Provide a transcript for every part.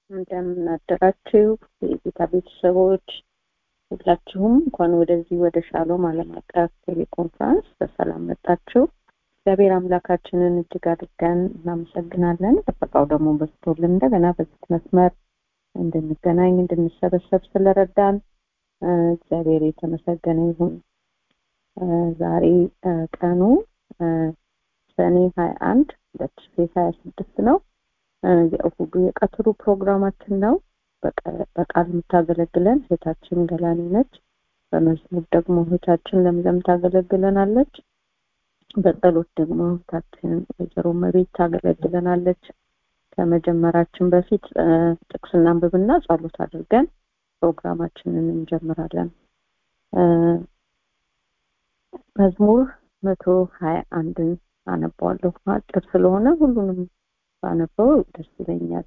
እንደምን አደራችሁ የጌታ ቤተሰቦች ሁላችሁም እንኳን ወደዚህ ወደ ሻሎም ዓለም አቀፍ ቴሌኮንፈረንስ በሰላም መጣችሁ። እግዚአብሔር አምላካችንን እጅግ አድርገን እናመሰግናለን። ጥበቃው ደግሞ በስቶልን እንደገና በዚህ መስመር እንድንገናኝ እንድንሰበሰብ ስለረዳን እግዚአብሔር የተመሰገነ ይሁን። ዛሬ ቀኑ ሰኔ ሀያ አንድ ሁለት ሺ ሀያ ስድስት ነው። የእሁዱ የቀትሩ ፕሮግራማችን ነው። በቃል የምታገለግለን እህታችን ገላኔ ነች። በመዝሙር ደግሞ እህታችን ለምለም ታገለግለናለች። በጸሎት ደግሞ እህታችን ወይዘሮ መቤት ታገለግለናለች። ከመጀመራችን በፊት ጥቅስ እናንብብና ጸሎት አድርገን ፕሮግራማችንን እንጀምራለን። መዝሙር መቶ ሀያ አንድን አነባዋለሁ። አጭር ስለሆነ ሁሉንም ባነበው ደስ ይለኛል።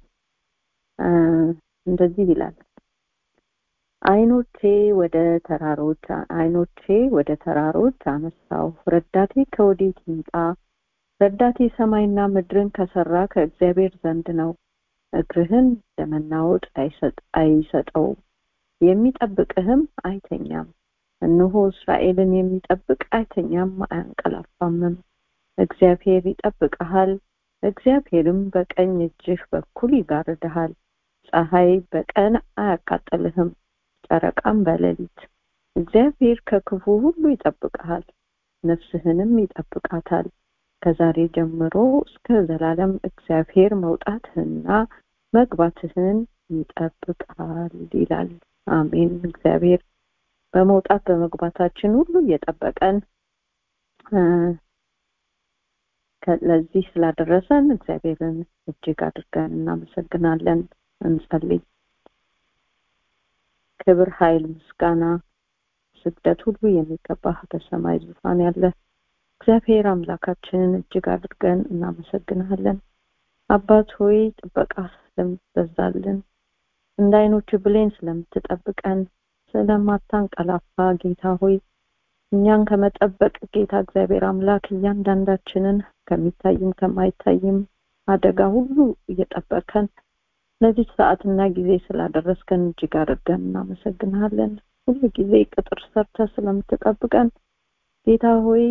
እንደዚህ ይላል። አይኖቼ ወደ ተራሮች አይኖቼ ወደ ተራሮች አነሳው፣ ረዳቴ ከወዴት ይምጣ? ረዳቴ ሰማይና ምድርን ከሰራ ከእግዚአብሔር ዘንድ ነው። እግርህን ለመናወጥ አይሰጠው፣ የሚጠብቅህም አይተኛም። እነሆ እስራኤልን የሚጠብቅ አይተኛም አያንቀላፋምም። እግዚአብሔር ይጠብቅሃል፣ እግዚአብሔርም በቀኝ እጅህ በኩል ይጋርድሃል። ፀሐይ በቀን አያቃጥልህም፣ ጨረቃም በሌሊት። እግዚአብሔር ከክፉ ሁሉ ይጠብቅሃል፣ ነፍስህንም ይጠብቃታል። ከዛሬ ጀምሮ እስከ ዘላለም እግዚአብሔር መውጣትህንና መግባትህን ይጠብቃል ይላል። አሜን። እግዚአብሔር በመውጣት በመግባታችን ሁሉ እየጠበቀን ለዚህ ስላደረሰን እግዚአብሔርን እጅግ አድርገን እናመሰግናለን። እንጸልይ። ክብር፣ ኃይል፣ ምስጋና፣ ስግደት ሁሉ የሚገባህ በሰማይ ዙፋን ያለ እግዚአብሔር አምላካችንን እጅግ አድርገን እናመሰግናለን። አባት ሆይ ጥበቃ ስለምትበዛልን እንደ አይኖች ብሌን ስለምትጠብቀን ስለማታንቀላፋ ጌታ ሆይ እኛን ከመጠበቅ ጌታ እግዚአብሔር አምላክ እያንዳንዳችንን ከሚታይም ከማይታይም አደጋ ሁሉ እየጠበቀን ለዚህ ሰዓትና ጊዜ ስላደረስከን እጅግ አድርገን እናመሰግናለን። ሁሉ ጊዜ ቅጥር ሰርተ ስለምትጠብቀን ጌታ ሆይ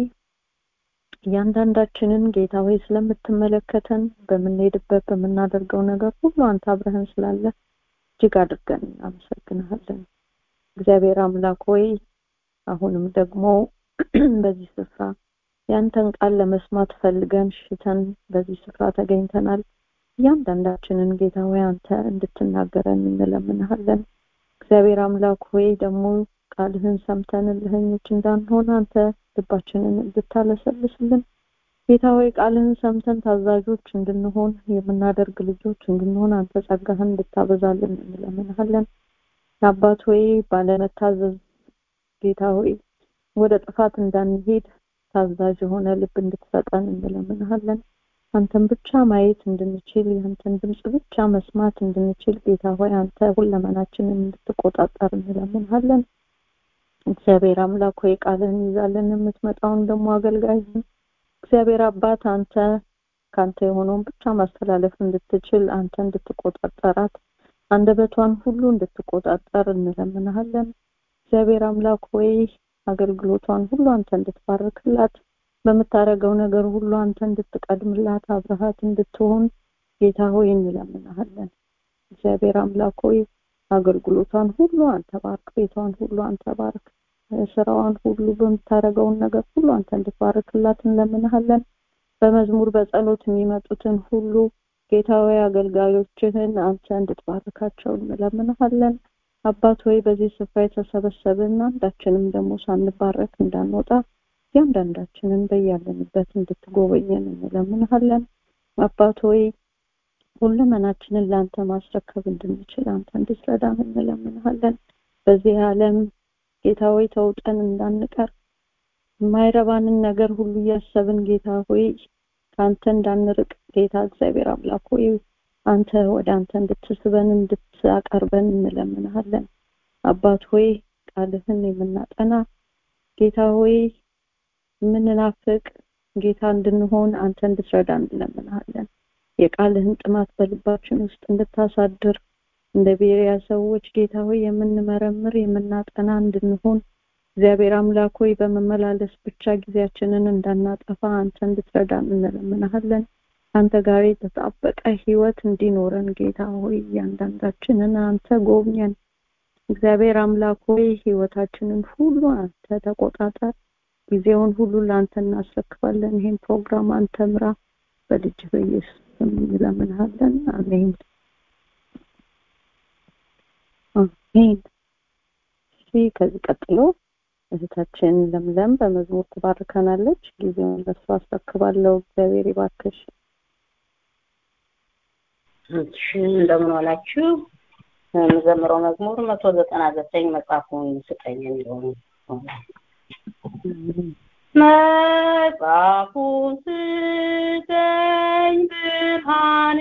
እያንዳንዳችንን ጌታ ሆይ ስለምትመለከተን በምንሄድበት በምናደርገው ነገር ሁሉ አንተ አብረህን ስላለ እጅግ አድርገን እናመሰግናለን። እግዚአብሔር አምላክ ሆይ አሁንም ደግሞ በዚህ ስፍራ ያንተን ቃል ለመስማት ፈልገን ሽተን በዚህ ስፍራ ተገኝተናል። እያንዳንዳችንን ጌታ ሆይ አንተ እንድትናገረን እንለምንሃለን። እግዚአብሔር አምላክ ሆይ ደግሞ ቃልህን ሰምተን እልህኞች እንዳንሆን አንተ ልባችንን እንድታለሰልስልን ጌታ ሆይ ቃልህን ሰምተን ታዛዦች እንድንሆን የምናደርግ ልጆች እንድንሆን አንተ ጸጋህን እንድታበዛልን እንለምንሃለን። አባት ሆይ ባለመታዘዝ ጌታ ሆይ ወደ ጥፋት እንዳንሄድ ታዛዥ የሆነ ልብ እንድትሰጠን እንለምንሃለን። አንተን ብቻ ማየት እንድንችል የአንተን ድምፅ ብቻ መስማት እንድንችል ጌታ ሆይ አንተ ሁለመናችንን እንድትቆጣጠር እንለምንሃለን። እግዚአብሔር አምላክ ሆይ ቃልህን ይዛለን የምትመጣውን ደግሞ አገልጋይህን እግዚአብሔር አባት አንተ ከአንተ የሆነውን ብቻ ማስተላለፍ እንድትችል አንተ እንድትቆጣጠራት አንደበቷን ሁሉ እንድትቆጣጠር እንለምንሃለን። እግዚአብሔር አምላክ ሆይ አገልግሎቷን ሁሉ አንተ እንድትባርክላት በምታደርገው ነገር ሁሉ አንተ እንድትቀድምላት አብረሃት እንድትሆን ጌታ ሆይ እንለምንሃለን። እግዚአብሔር አምላክ ሆይ አገልግሎቷን ሁሉ አንተ ባርክ፣ ቤቷን ሁሉ አንተ ባርክ፣ ስራዋን ሁሉ በምታደርገውን ነገር ሁሉ አንተ እንድትባርክላት እንለምንሃለን። በመዝሙር በጸሎት የሚመጡትን ሁሉ ጌታ ሆይ አገልጋዮችህን አንተ እንድትባርካቸው እንለምንሃለን። አባት ሆይ በዚህ ስፍራ የተሰበሰብን አንዳችንም ደግሞ ሳንባረክ እንዳንወጣ እያንዳንዳችንን በያለንበት እንድትጎበኘን እንለምንሃለን። አባት ሆይ ሁለመናችንን ለአንተ ማስረከብ እንድንችል አንተ እንድትረዳን እንለምንሃለን። በዚህ ዓለም ጌታ ሆይ ተውጠን እንዳንቀር የማይረባንን ነገር ሁሉ እያሰብን ጌታ ሆይ ከአንተ እንዳንርቅ ጌታ እግዚአብሔር አምላክ ሆይ አንተ ወደ አንተ እንድትስበን እንድታቀርበን እንለምንሃለን። አባት ሆይ ቃልህን የምናጠና ጌታ ሆይ የምንናፍቅ ጌታ እንድንሆን አንተ እንድትረዳን እንለምንሃለን። የቃልህን ጥማት በልባችን ውስጥ እንድታሳድር እንደ ቤሪያ ሰዎች ጌታ ሆይ የምንመረምር የምናጠና እንድንሆን እግዚአብሔር አምላክ ሆይ በመመላለስ ብቻ ጊዜያችንን እንዳናጠፋ አንተ እንድትረዳን እንለምናሃለን። አንተ ጋር የተጣበቀ ህይወት እንዲኖረን ጌታ ሆይ እያንዳንዳችንን አንተ ጎብኘን። እግዚአብሔር አምላክ ሆይ ህይወታችንን ሁሉ አንተ ተቆጣጠር። ጊዜውን ሁሉ ለአንተ እናስረክባለን። ይህን ፕሮግራም አንተ ምራ። በልጅ በኢየሱስ ስም እንለምንሃለን። አሜን አሜን። እሺ ከዚህ ቀጥሎ እህታችን ለምለም በመዝሙር ትባርከናለች። ጊዜውን ለሷ አስረክባለሁ። እግዚአብሔር ይባርክሽ። እሺ እንደምን ዋላችሁ። የምዘምረው መዝሙር መቶ ዘጠና ዘጠኝ መጽሐፉን ስጠኝ የሚለውን መጽሐፉን ስጠኝ ብርሃን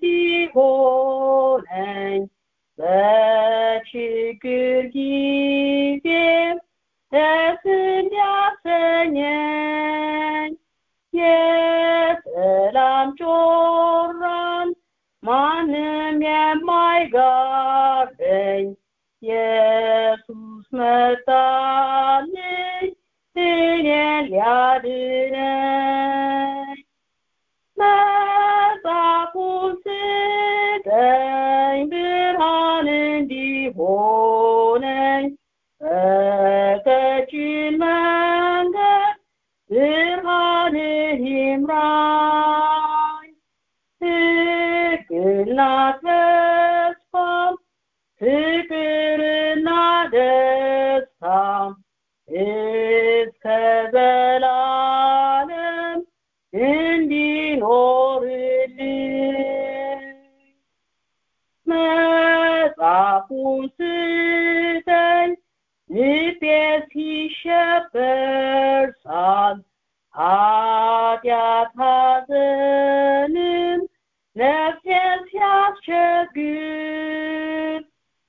እንዲሆነኝ በችግር ጊዜ ደስ እንዲያሰኘኝ የሰላም ጮራን ማንም የማይጋርደኝ ኢየሱስ መጣልኝ እኔን ሊያድነኝ መጽሐፉን ስጠኝ ብርሃን እንዲሆነኝ በቀጭን መንገድ ብርሃንህ ይምራኝ ሕግና ተስፋም ፍቅርና ደስታም እስከ ዘላለም እንዲኖርልኝ መጽሐፉን ስጠኝ ልቤ ሲሸበር ሳል ኃጢአት ሐዘንም ነፍሴን ሲያስቸግር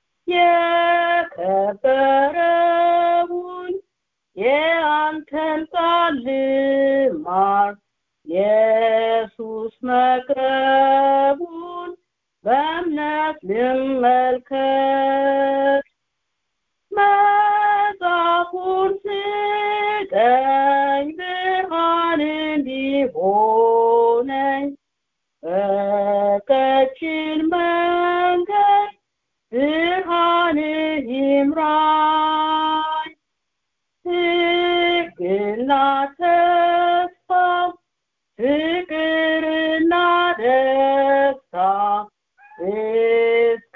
የከበረውን የአንተን ቃል ልማር ኢየሱስ መቅረቡን በእምነት ልመልከት መጽሐፉን ስጠኝ ብርሃን እንዲሆነኝ በቀጭን መንገድ ብርሃንህ ይምራኝ ሕግና ተስፋ ፍቅርና ደስታ እስከ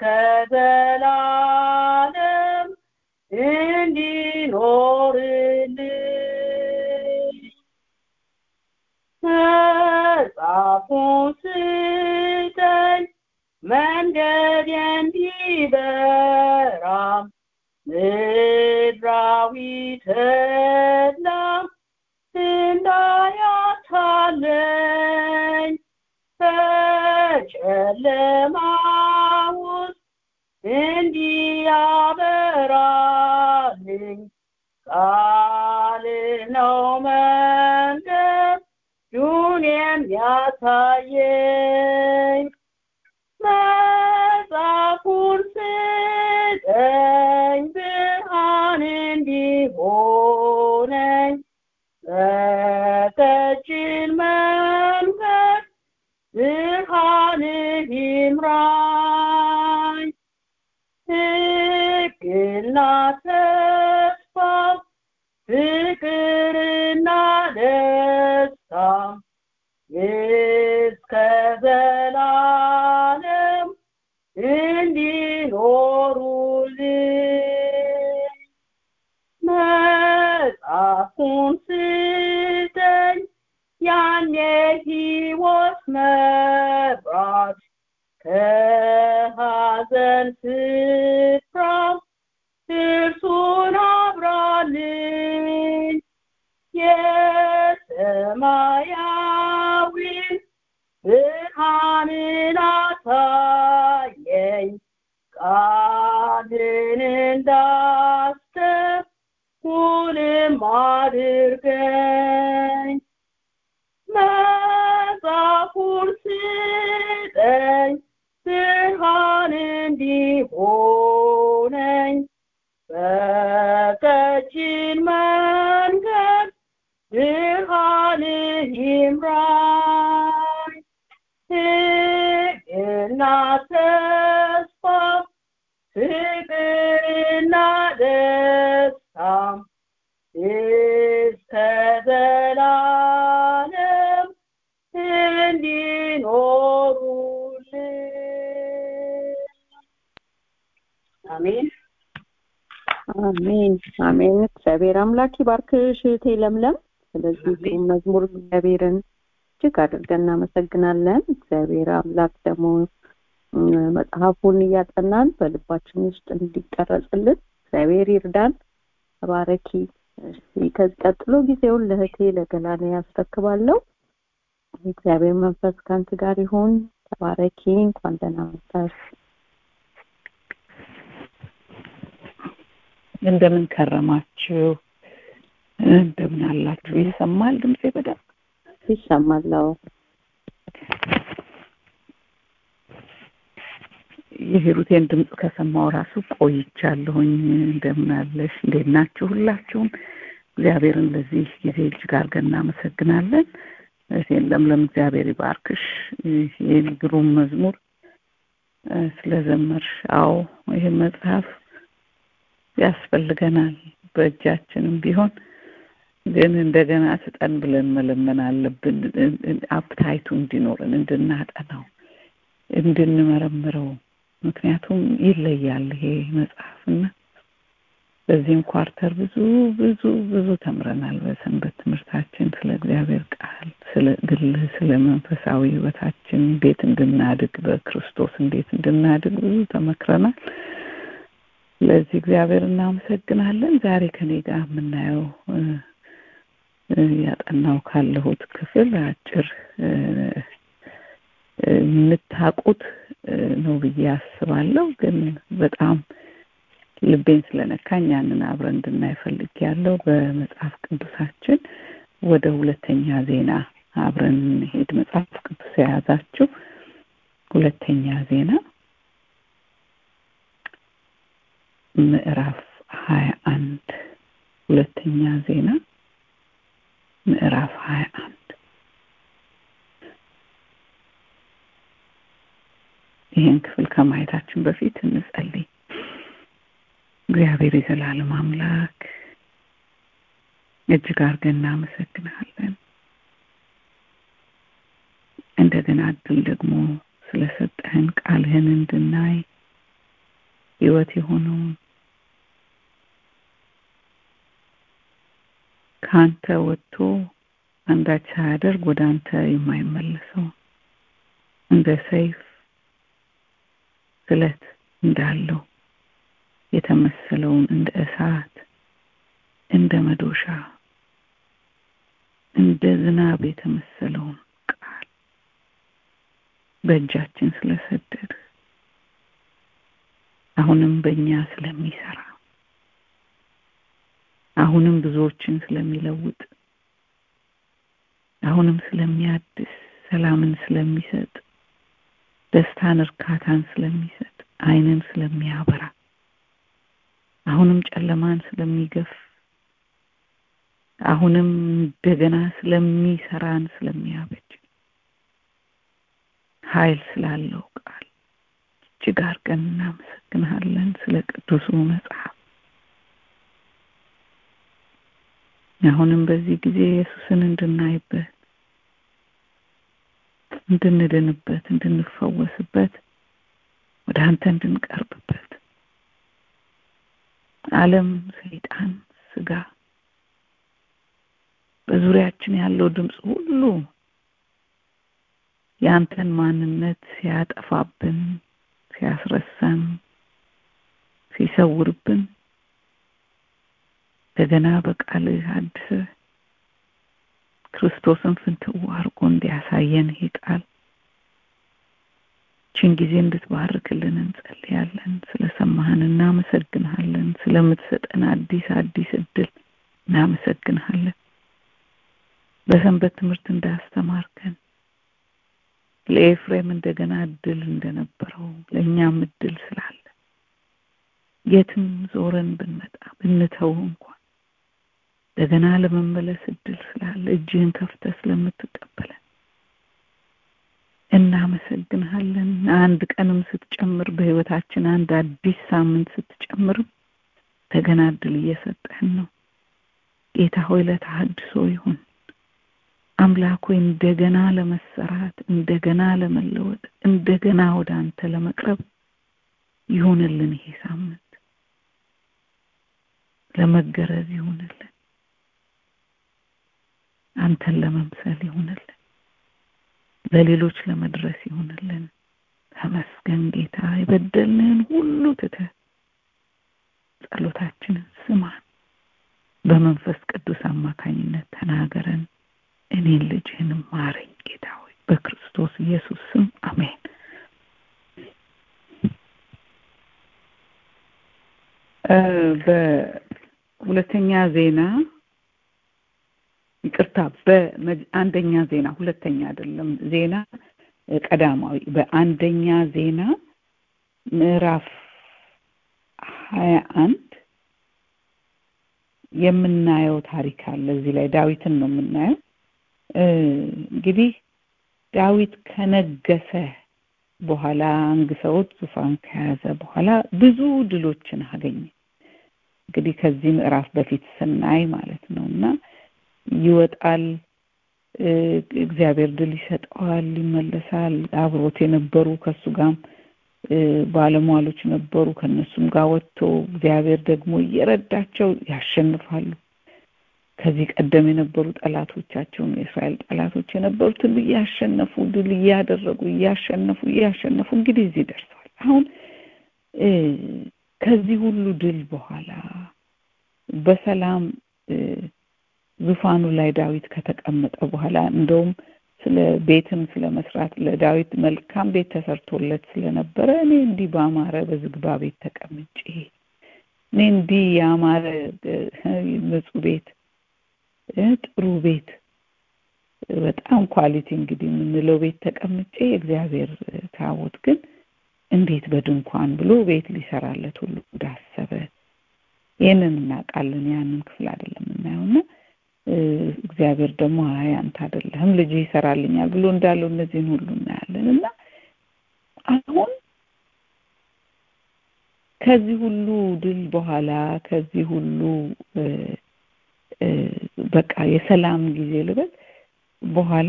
ዘላለም እንዲኖርልኝ መጽሐፉን ስጠኝ መንገድ እንዲበራ ምድራዊ ተድላ እንዳያታለኝ በጨለማ ውስጥ እንዲያበራልኝ ቃል ነው መንገድ ዱን የሚያሳየኝ መጽሐፉን ስጠኝ ብርሃን እንዲሆነኝ በቀጭን መንገድ ብርሃንህ ይምራኝ ሕግና ተስፋ ፍቅርና ደስታ እስከ ዘላለም እንዲኖሩልኝ መጽሐፉን ስጠኝ ያን የሕይወት መብራት ከሐዘን ስፍራ እርሱን አብራልኝ የሰማያዊን ብርሃንን አሳየኝ ቃልን እንዳስተውልም አድርገኝ መጽሐፉን ስጠኝ ብርሃን እንዲሆነኝ ፍቅርና ተስፋ ፍቅርና ደስታ እስከ ዘላለም እንዲኖሩልን አሜን አሜን አሜን። እግዚአብሔር አምላክ ይባርክሽ እህቴ ለምለም። ስለዚህ አሜን። መዝሙር እግዚአብሔርን እጅግ አድርገን እናመሰግናለን። እግዚአብሔር አምላክ ደግሞ እም፣ መጽሐፉን እያጠናን በልባችን ውስጥ እንዲቀረጽልን እግዚአብሔር ይርዳን። ተባረኪ። እሺ፣ ከዚህ ቀጥሎ ጊዜውን ለእህቴ ለገላኔ ያስረክባለሁ። እግዚአብሔር መንፈስ ከአንቺ ጋር ይሁን። ተባረኪ። እንኳን ደህና መጣሽ። እንደምን ከረማችሁ? እንደምን አላችሁ? ይሰማል ድምጼ በደንብ? ይሰማለው። የሂሩቴን ድምፅ ከሰማው ራሱ ቆይቻለሁኝ። እንደምን አለሽ? እንዴት ናችሁ? ሁላችሁም እግዚአብሔርን ለዚህ ጊዜ እጅግ አድርገን እናመሰግናለን። እህቴን ለምለም እግዚአብሔር ይባርክሽ። ይህን ግሩም መዝሙር እ፣ ስለዘመርሽ። አዎ ይህ መጽሐፍ ያስፈልገናል። በእጃችንም ቢሆን ግን እንደገና ስጠን ብለን መለመን አለብን። አፕታይቱ እንዲኖረን እንድናጠናው፣ እንድንመረምረው። ምክንያቱም ይለያል ይሄ መጽሐፍና በዚህም ኳርተር ብዙ ብዙ ብዙ ተምረናል። በሰንበት ትምህርታችን ስለ እግዚአብሔር ቃል፣ ስለ ግል፣ ስለ መንፈሳዊ ሕይወታችን እንዴት እንድናድግ በክርስቶስ እንዴት እንድናድግ ብዙ ተመክረናል። ስለዚህ እግዚአብሔር እናመሰግናለን። ዛሬ ከኔ ጋር የምናየው እ፣ እ፣ ያጠናው ካለሁት ክፍል አጭር እ፣ እ፣ የምታውቁት እ፣ ነው ብዬ አስባለሁ። ግን በጣም ልቤን ስለነካኝ ያንን አብረን እንድናይ ፈልጌያለሁ። በመጽሐፍ ቅዱሳችን ወደ ሁለተኛ ዜና አብረን እንሄድ። መጽሐፍ ቅዱስ የያዛችሁ ሁለተኛ ዜና ምዕራፍ ሀያ አንድ ሁለተኛ ዜና ምዕራፍ ሀያ አንድ ይህን ክፍል ከማየታችን በፊት እንጸልይ። እግዚአብሔር የዘላለም አምላክ እጅግ አድርገን እናመሰግናለን። እንደገና እድል ደግሞ ስለሰጠህን ቃልህን እንድናይ ህይወት የሆነውን ከአንተ ወጥቶ አንዳች ሳያደርግ ወደ አንተ የማይመለሰው እንደ ሰይፍ ስለት እንዳለው የተመሰለውን እንደ እሳት እንደ መዶሻ እንደ ዝናብ የተመሰለውን ቃል በእጃችን ስለሰደድ አሁንም በእኛ ስለሚሰራ አሁንም ብዙዎችን ስለሚለውጥ አሁንም ስለሚያድስ ሰላምን ስለሚሰጥ ደስታን እርካታን ስለሚሰጥ አይንን ስለሚያበራ አሁንም ጨለማን ስለሚገፍ አሁንም እንደገና ስለሚሰራን ስለሚያበጅ ኃይል ስላለው ቃል እጅግ አድርገን እናመሰግንሃለን ስለ ቅዱሱ መጽሐፍ አሁንም በዚህ ጊዜ ኢየሱስን እንድናይበት እንድንድንበት እንድንፈወስበት ወደ አንተ እንድንቀርብበት ዓለም ሰይጣን ስጋ በዙሪያችን ያለው ድምፅ ሁሉ የአንተን ማንነት ሲያጠፋብን ሲያስረሳን ሲሰውርብን እንደገና በቃልህ አድሰህ ክርስቶስን ፍንትው አድርጎ እንዲያሳየን ይህ ቃል ችን ጊዜ እንድትባርክልን እንጸልያለን። ስለሰማህን እናመሰግንሃለን። ስለምትሰጠን አዲስ አዲስ እድል እናመሰግንሃለን። በሰንበት ትምህርት እንዳስተማርከን ለኤፍሬም እንደገና እድል እንደነበረው ለእኛም እድል ስላለ የትም ዞረን ብንመጣ ብንተው እንኳን እንደገና ለመመለስ እድል ስላለ እጅህን ከፍተህ ስለምትቀበለን እናመሰግንሃለን፣ አንድ ቀንም ስትጨምር በህይወታችን አንድ አዲስ ሳምንት ስትጨምርም እንደገና እድል እየሰጠህን ነው ጌታ ሆይ ለተሐድሶ ይሁን አምላክ ሆይ እንደገና ለመሰራት እንደገና ለመለወጥ እንደገና ወደ አንተ ለመቅረብ ይሁንልን ይሄ ሳምንት ለመገረዝ ይሁንልን አንተን ለመምሰል ይሁንልን ለሌሎች ለመድረስ ይሁንልን ተመስገን ጌታ የበደልንህን ሁሉ ትተህ ጸሎታችንን ስማን በመንፈስ ቅዱስ አማካኝነት ተናገረን እኔን ልጅህንም ማረኝ ጌታ ሆይ በክርስቶስ ኢየሱስ ስም አሜን በሁለተኛ ዜና ይቅርታ በአንደኛ ዜና ሁለተኛ አይደለም ዜና ቀዳማዊ በአንደኛ ዜና ምዕራፍ ሀያ አንድ የምናየው ታሪክ አለ እዚህ ላይ ዳዊትን ነው የምናየው እንግዲህ ዳዊት ከነገሰ በኋላ አንግሰውት ዙፋን ከያዘ በኋላ ብዙ ድሎችን አገኘ እንግዲህ ከዚህ ምዕራፍ በፊት ስናይ ማለት ነው እና ይወጣል እግዚአብሔር ድል ይሰጠዋል ይመለሳል አብሮት የነበሩ ከሱ ጋርም ባለሟሎች ነበሩ ከነሱም ጋር ወጥቶ እግዚአብሔር ደግሞ እየረዳቸው ያሸንፋሉ ከዚህ ቀደም የነበሩ ጠላቶቻቸውን የእስራኤል ጠላቶች የነበሩትን እያሸነፉ ድል እያደረጉ እያሸነፉ እያሸነፉ እንግዲህ እዚህ ደርሰዋል አሁን ከዚህ ሁሉ ድል በኋላ በሰላም ዙፋኑ ላይ ዳዊት ከተቀመጠ በኋላ እንደውም ስለ ቤትም ስለ መስራት ለዳዊት መልካም ቤት ተሰርቶለት ስለነበረ እኔ እንዲህ በአማረ በዝግባ ቤት ተቀምጬ እኔ እንዲህ ያማረ ንጹህ ቤት ጥሩ ቤት በጣም ኳሊቲ እንግዲህ የምንለው ቤት ተቀምጬ የእግዚአብሔር ታቦት ግን እንዴት በድንኳን ብሎ ቤት ሊሰራለት ሁሉ እንዳሰበ ይህንን እናውቃለን ያንን ክፍል አይደለም የምናየውና እግዚአብሔር ደግሞ አይ አንተ አይደለህም ልጅ ይሰራልኛል ብሎ እንዳለው እነዚህን ሁሉ እናያለን እና አሁን ከዚህ ሁሉ ድል በኋላ ከዚህ ሁሉ በቃ የሰላም ጊዜ ልበል በኋላ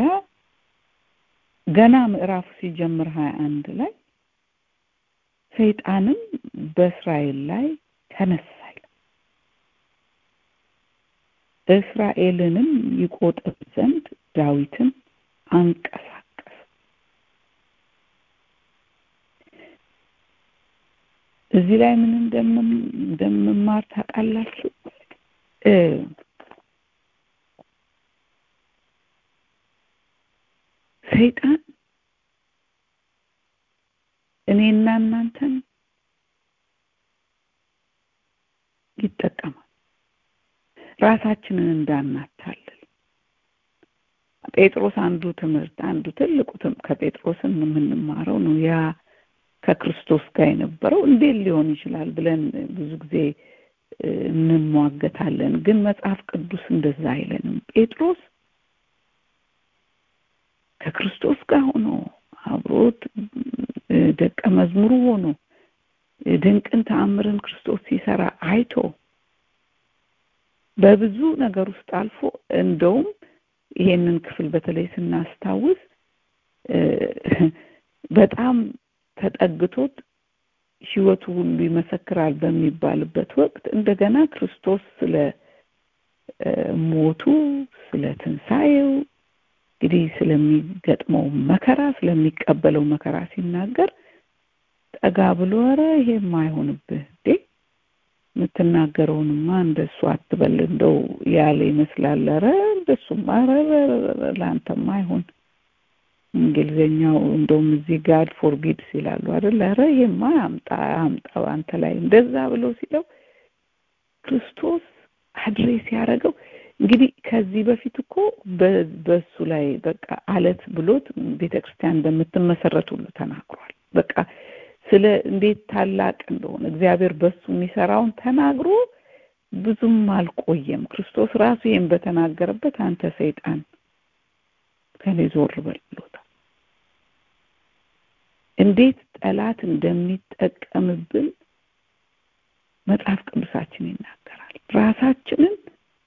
ገና ምዕራፉ ሲጀምር ሀያ አንድ ላይ ሰይጣንም በእስራኤል ላይ ተነሳ እስራኤልንም ይቆጥር ዘንድ ዳዊትን አንቀሳቀስ እዚህ ላይ ምን እንደምማር ታውቃላችሁ ሰይጣን እኔና እናንተን ይጠቀማል ራሳችንን እንዳናታልል ጴጥሮስ አንዱ ትምህርት አንዱ ትልቁ ከጴጥሮስን የምንማረው ነው ያ ከክርስቶስ ጋር የነበረው እንዴት ሊሆን ይችላል ብለን ብዙ ጊዜ እንሟገታለን ግን መጽሐፍ ቅዱስ እንደዛ አይለንም ጴጥሮስ ከክርስቶስ ጋር ሆኖ አብሮት ደቀ መዝሙሩ ሆኖ ድንቅን ተአምርን ክርስቶስ ሲሰራ አይቶ በብዙ ነገር ውስጥ አልፎ እንደውም ይሄንን ክፍል በተለይ ስናስታውስ በጣም ተጠግቶት ህይወቱ ሁሉ ይመሰክራል በሚባልበት ወቅት እንደገና ክርስቶስ ስለ ሞቱ ስለ ትንሣኤው እንግዲህ ስለሚገጥመው መከራ ስለሚቀበለው መከራ ሲናገር ጠጋ ብሎ ኧረ ይሄም አይሆንብህ እንዴ የምትናገረውንማ እንደሱ አትበል እንደው ያለ ይመስላል ኧረ እንደሱማ ለአንተማ አይሆን እንግሊዝኛው እንደውም እዚህ ጋድ ፎርቢድስ ይላሉ አይደል ኧረ ይሄማ አምጣ አምጣ አንተ ላይ እንደዛ ብሎ ሲለው ክርስቶስ አድሬስ ያደረገው እንግዲህ ከዚህ በፊት እኮ በሱ ላይ በቃ አለት ብሎት ቤተክርስቲያን እንደምትመሰረት ሁሉ ተናግሯል በቃ ስለ እንዴት ታላቅ እንደሆነ እግዚአብሔር በሱ የሚሰራውን ተናግሮ ብዙም አልቆየም ክርስቶስ ራሱ ይህን በተናገረበት አንተ ሰይጣን ከኔ ዞር በል ብሎታል እንዴት ጠላት እንደሚጠቀምብን መጽሐፍ ቅዱሳችን ይናገራል። ራሳችንን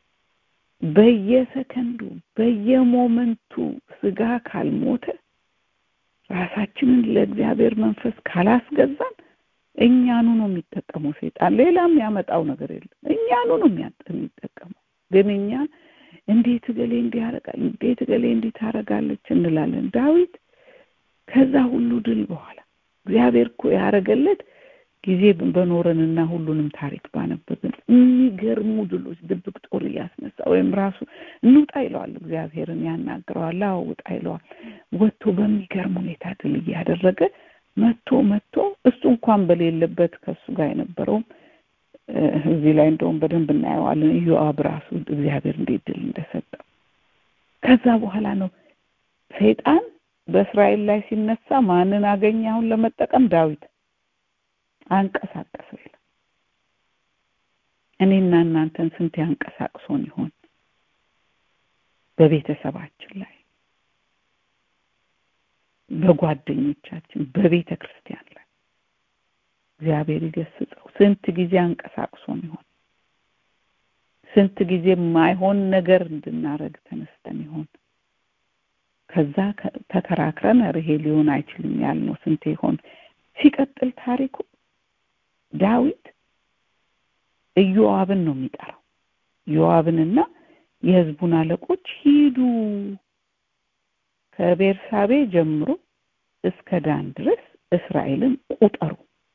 በየሰከንዱ በየሞመንቱ ስጋ ካልሞተ ራሳችንን ለእግዚአብሔር መንፈስ ካላስገዛን እኛኑ ነው የሚጠቀመው ሰይጣን። ሌላም ያመጣው ነገር የለም። እኛኑ ነው የሚጠቀመው። ግን እኛ እንዴት እገሌ እንዲህ ያደርጋል፣ እንዴት እገሌ እንዲህ ታደርጋለች እንላለን። ዳዊት ከዛ ሁሉ ድል በኋላ እግዚአብሔር እኮ ያደረገለት ጊዜ በኖረንና ሁሉንም ታሪክ ባነበብን የሚገርሙ ድሎች ድብቅ ጦር እያስነሳ ወይም ራሱ እንውጣ ይለዋል። እግዚአብሔርን ያናግረዋል። አዎ ውጣ ይለዋል። ወጥቶ በሚገርም ሁኔታ ድል እያደረገ መቶ መቶ እሱ እንኳን በሌለበት ከእሱ ጋር የነበረውም እዚህ ላይ እንደውም በደንብ እናየዋለን። ኢዮአብ ራሱ እግዚአብሔር እንዴት ድል እንደሰጠው ከዛ በኋላ ነው ሰይጣን በእስራኤል ላይ ሲነሳ ማንን አገኘ? አሁን ለመጠቀም ዳዊት አንቀሳቀሰው ይላል። እኔና እናንተን ስንት ያንቀሳቅሶን ይሆን? በቤተሰባችን ላይ፣ በጓደኞቻችን፣ በቤተ ክርስቲያን ላይ እግዚአብሔር ይገስጸው። ስንት ጊዜ አንቀሳቅሶን ይሆን? ስንት ጊዜ ማይሆን ነገር እንድናረግ ተነስተን ይሆን? ከዛ ተከራክረን ይሄ ሊሆን አይችልም ያልነው ስንት ይሆን? ሲቀጥል ታሪኩ ዳዊት ኢዮአብን ነው የሚጠራው። ኢዮአብንና የሕዝቡን አለቆች ሂዱ ከቤርሳቤ ጀምሮ እስከ ዳን ድረስ እስራኤልን ቁጠሩ፣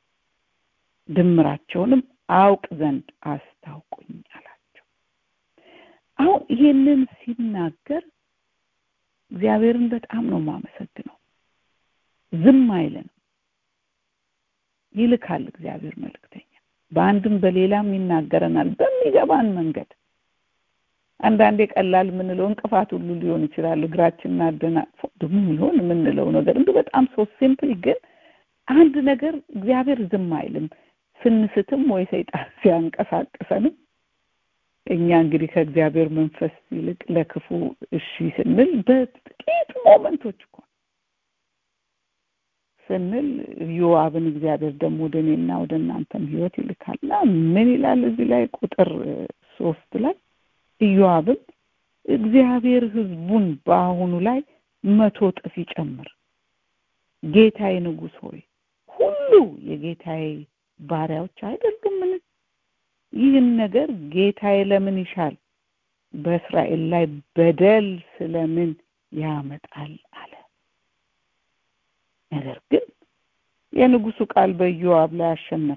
ድምራቸውንም አውቅ ዘንድ አስታውቁኝ አላቸው። አሁን ይህንን ሲናገር እግዚአብሔርን በጣም ነው የማመሰግነው። ዝም አይለንም፣ ይልካል እግዚአብሔር መልእክተኛ በአንድም በሌላም ይናገረናል በሚገባን መንገድ። አንዳንዴ ቀላል የምንለው እንቅፋት ሁሉ ሊሆን ይችላል። እግራችንን አደናቅፎ ደግሞ ሊሆን የምንለው ነገር እንዲሁ በጣም ሶ ሲምፕል፣ ግን አንድ ነገር እግዚአብሔር ዝም አይልም። ስንስትም ወይ ሰይጣን ሲያንቀሳቅሰንም እኛ እንግዲህ ከእግዚአብሔር መንፈስ ይልቅ ለክፉ እሺ ስንል በጥቂት ሞመንቶች እኮ ስንል ዮአብን እግዚአብሔር ደግሞ ወደ እኔና ወደ እናንተም ሕይወት ይልካልና ምን ይላል እዚህ ላይ ቁጥር ሶስት ላይ ኢዮአብም እግዚአብሔር ሕዝቡን በአሁኑ ላይ መቶ እጥፍ ይጨምር፣ ጌታዬ ንጉሥ ሆይ ሁሉ የጌታዬ ባሪያዎች አይደሉምን? ይህን ነገር ጌታዬ ለምን ይሻል? በእስራኤል ላይ በደል ስለምን ያመጣል አለ። ነገር ግን የንጉሱ ቃል በኢዮአብ ላይ አሸነፈ።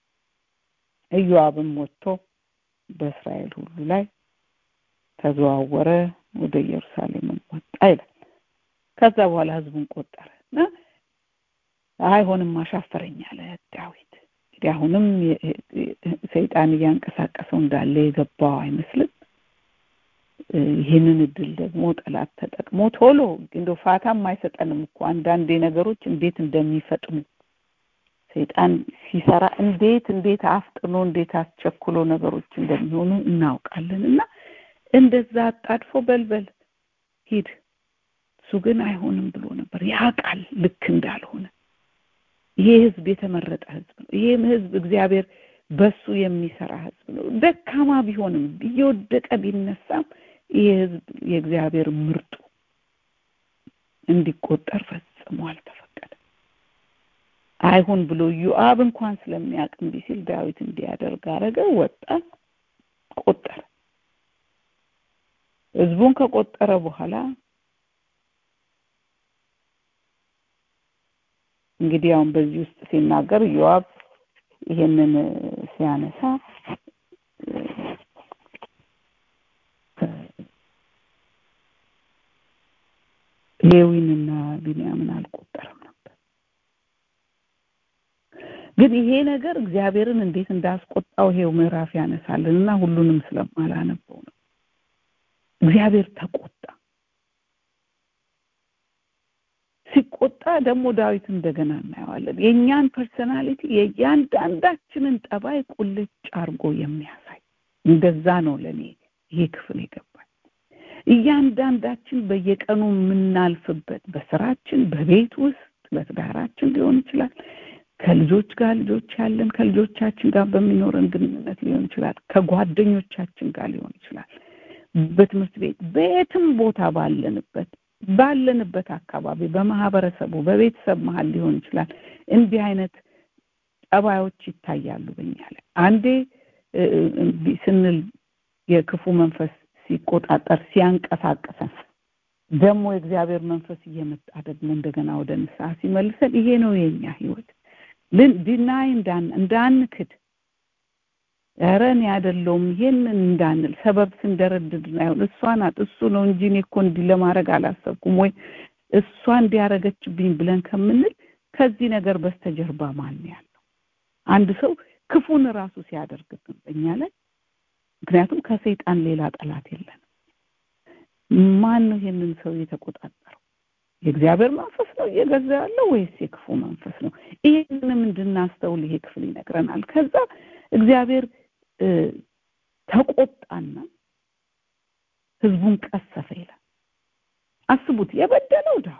ኢዮአብም ወጥቶ በእስራኤል ሁሉ ላይ ተዘዋወረ፣ ወደ ኢየሩሳሌምም ወጣ ይላል። ከዛ በኋላ ህዝቡን ቆጠረ እና አይሆንም አሻፈረኝ አለ ዳዊት። እንግዲህ አሁንም ሰይጣን እያንቀሳቀሰው እንዳለ የገባው አይመስልም። ይህንን እድል ደግሞ ጠላት ተጠቅሞ ቶሎ እንደው ፋታም አይሰጠንም እኮ አንዳንዴ ነገሮች እንዴት እንደሚፈጥኑ ሰይጣን ሲሰራ እንዴት እንዴት አፍጥኖ እንዴት አስቸኩሎ ነገሮች እንደሚሆኑ እናውቃለን። እና እንደዛ አጣድፎ በልበል ሂድ። እሱ ግን አይሆንም ብሎ ነበር። ያውቃል ልክ እንዳልሆነ። ይሄ ህዝብ የተመረጠ ህዝብ ነው። ይሄም ህዝብ እግዚአብሔር በሱ የሚሰራ ህዝብ ነው። ደካማ ቢሆንም እየወደቀ ቢነሳም ይህ ህዝብ የእግዚአብሔር ምርጡ እንዲቆጠር ፈጽሞ አልተፈቀደም። አይሁን ብሎ ዮአብ እንኳን ስለሚያውቅ እምቢ ሲል ዳዊት እንዲያደርግ አረገ። ወጣ፣ ቆጠረ። ህዝቡን ከቆጠረ በኋላ እንግዲህ አሁን በዚህ ውስጥ ሲናገር ዮአብ ይሄንን ሲያነሳ ሌዊንና ቢንያምን አልቆጠረም ነበር። ግን ይሄ ነገር እግዚአብሔርን እንዴት እንዳስቆጣው ይሄው ምዕራፍ ያነሳልን እና ሁሉንም ስለማላነበው ነው። እግዚአብሔር ተቆጣ። ሲቆጣ ደግሞ ዳዊት እንደገና እናየዋለን። የእኛን ፐርሰናሊቲ የእያንዳንዳችንን ጠባይ ቁልጭ አርጎ የሚያሳይ እንደዛ ነው ለእኔ ይሄ ክፍል የገባኝ። እያንዳንዳችን በየቀኑ የምናልፍበት በስራችን፣ በቤት ውስጥ በትዳራችን ሊሆን ይችላል ከልጆች ጋር ልጆች ያለን ከልጆቻችን ጋር በሚኖረን ግንኙነት ሊሆን ይችላል ከጓደኞቻችን ጋር ሊሆን ይችላል በትምህርት ቤት በየትም ቦታ ባለንበት ባለንበት አካባቢ በማህበረሰቡ በቤተሰብ መሀል ሊሆን ይችላል እንዲህ አይነት ጠባዮች ይታያሉ በኛ ላይ አንዴ ስንል የክፉ መንፈስ ሲቆጣጠር ሲያንቀሳቀሰን ደግሞ የእግዚአብሔር መንፈስ እየመጣ ደግሞ እንደገና ወደ ንስሐ ሲመልሰን ይሄ ነው የኛ ህይወት ዲናይ እንዳንክድ ኧረ እኔ አይደለሁም ይሄንን እንዳንል ሰበብ ስንደረድድ አይሆን እሷ ናት እሱ ነው እንጂ እኔ እኮ እንዲህ ለማድረግ አላሰብኩም ወይ እሷ እንዲያረገችብኝ ብለን ከምንል ከዚህ ነገር በስተጀርባ ማን ያለው አንድ ሰው ክፉን ራሱ ሲያደርግብን በእኛ ላይ ምክንያቱም ከሰይጣን ሌላ ጠላት የለንም ማን ነው ይሄንን ሰው የተቆጣጠረው የእግዚአብሔር መንፈስ ነው እየገዛ ያለው ወይስ የክፉ መንፈስ ነው ይህንንም እንድናስተውል ይሄ ክፍል ይነግረናል ከዛ እግዚአብሔር ተቆጣና ህዝቡን ቀሰፈ ይላል አስቡት የበደለው ዳዊት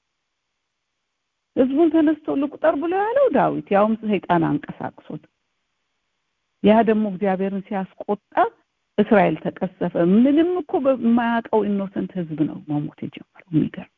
ህዝቡን ተነስቶ ልቁጠር ብሎ ያለው ዳዊት ያውም ሰይጣን አንቀሳቅሶት ያ ደግሞ እግዚአብሔርን ሲያስቆጣ እስራኤል ተቀሰፈ ምንም እኮ በማያውቀው ኢኖሰንት ህዝብ ነው መሞት የጀመረው የሚገርም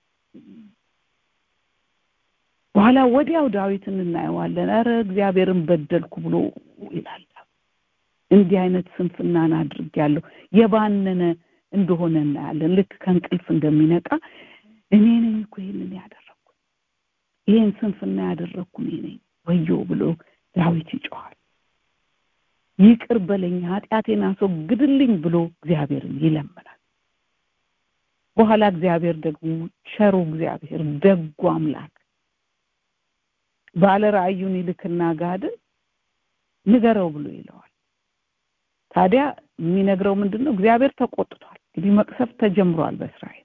በኋላ ወዲያው ዳዊትን እናየዋለን ኧረ እግዚአብሔርን በደልኩ ብሎ ይላል እንዲህ አይነት ስንፍናን አድርጌያለሁ የባነነ እንደሆነ እናያለን ልክ ከእንቅልፍ እንደሚነቃ እኔ ነኝ እኮ ይህንን ያደረግኩት ይህን ስንፍና ያደረግኩ እኔ ነኝ ወዮ ብሎ ዳዊት ይጮኋል ይቅር በለኝ ኃጢአቴን አስወግድልኝ ብሎ እግዚአብሔርን ይለምናል በኋላ እግዚአብሔር ደግሞ ቸሩ እግዚአብሔር ደጉ አምላክ ባለ ራእዩን ይልክና ጋድን ንገረው ብሎ ይለዋል ታዲያ የሚነግረው ምንድን ነው እግዚአብሔር ተቆጥቷል እንግዲህ መቅሰፍ ተጀምሯል በእስራኤል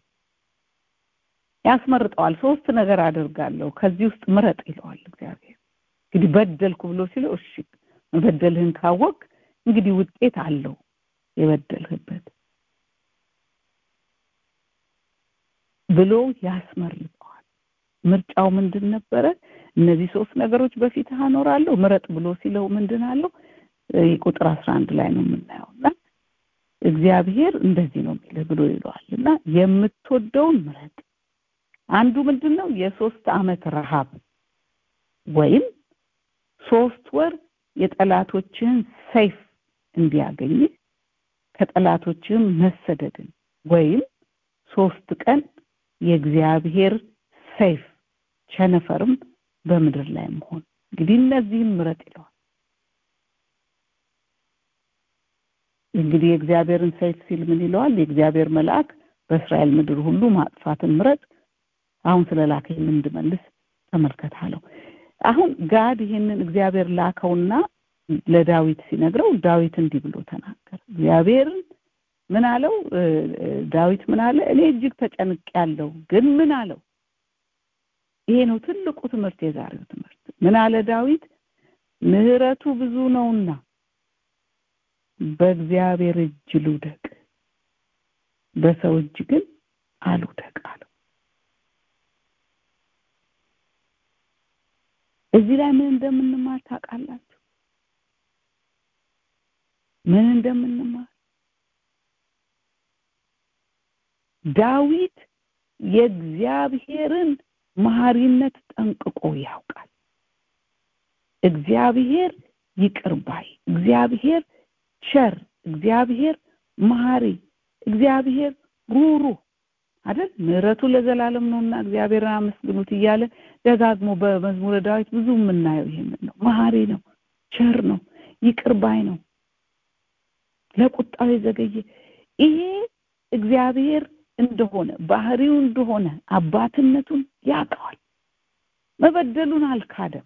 ያስመርጠዋል ሶስት ነገር አደርጋለሁ ከዚህ ውስጥ ምረጥ ይለዋል እግዚአብሔር እንግዲህ በደልኩ ብሎ ሲለው እሺ መበደልህን ካወቅ እንግዲህ ውጤት አለው የበደልህበት ብሎ ያስመርጠዋል ምርጫው ምንድን ነበረ እነዚህ ሶስት ነገሮች በፊትህ አኖራለሁ ምረጥ ብሎ ሲለው ምንድን አለው ቁጥር አስራ አንድ ላይ ነው የምናየው እና እግዚአብሔር እንደዚህ ነው የሚልህ ብሎ ይለዋል እና የምትወደውን ምረጥ አንዱ ምንድን ነው የሶስት አመት ረሃብ ወይም ሶስት ወር የጠላቶችህን ሰይፍ እንዲያገኝ ከጠላቶችህም መሰደድን ወይም ሶስት ቀን የእግዚአብሔር ሰይፍ ቸነፈርም በምድር ላይ መሆን እንግዲህ እነዚህም ምረጥ ይለዋል እንግዲህ የእግዚአብሔርን ሰይፍ ሲል ምን ይለዋል የእግዚአብሔር መልአክ በእስራኤል ምድር ሁሉ ማጥፋትን ምረጥ አሁን ስለ ላከኝ እንድመልስ ተመልከት አለው አሁን ጋድ ይሄንን እግዚአብሔር ላከውና ለዳዊት ሲነግረው ዳዊት እንዲህ ብሎ ተናገረ እግዚአብሔርን ምን አለው ዳዊት ምን አለ እኔ እጅግ ተጨንቅ ያለው ግን ምን አለው ይሄ ነው ትልቁ ትምህርት የዛሬው ትምህርት ምን አለ ዳዊት ምህረቱ ብዙ ነውና በእግዚአብሔር እጅ ልውደቅ በሰው እጅ ግን አልውደቅ አለው እዚህ ላይ ምን እንደምንማር ታውቃላችሁ ምን እንደምንማር ዳዊት የእግዚአብሔርን መሐሪነት ጠንቅቆ ያውቃል እግዚአብሔር ይቅር ባይ እግዚአብሔር ቸር እግዚአብሔር መሐሪ እግዚአብሔር ሩሩ አይደል ምህረቱ ለዘላለም ነውና እግዚአብሔርን አመስግኑት እያለ ደጋግሞ በመዝሙረ ዳዊት ብዙ የምናየው ይሄንን ነው መሐሪ ነው ቸር ነው ይቅር ባይ ነው ለቁጣው የዘገየ ይሄ እግዚአብሔር እንደሆነ ባህሪው እንደሆነ አባትነቱን ያውቀዋል መበደሉን አልካደም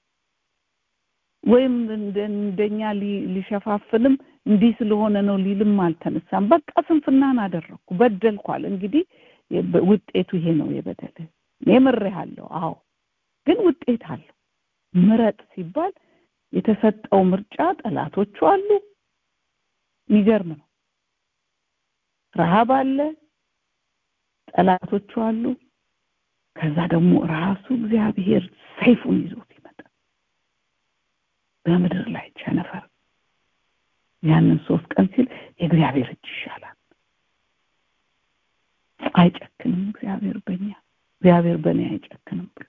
ወይም እንደኛ ሊሸፋፍንም እንዲህ ስለሆነ ነው ሊልም አልተነሳም በቃ ስንፍናን አደረግኩ በደልኳል እንግዲህ ውጤቱ ይሄ ነው የበደል የምሬሃለሁ አዎ ግን ውጤት አለው ምረጥ ሲባል የተሰጠው ምርጫ ጠላቶቹ አሉ የሚገርም ነው ረሃብ አለ ጠላቶቹ አሉ ከዛ ደግሞ ራሱ እግዚአብሔር ሰይፉን ይዞት ይመጣል በምድር ላይ ቸነፈር ያንን ሶስት ቀን ሲል የእግዚአብሔር እጅ ይሻላል አይጨክንም እግዚአብሔር በእኛ እግዚአብሔር በእኔ አይጨክንም ብሎ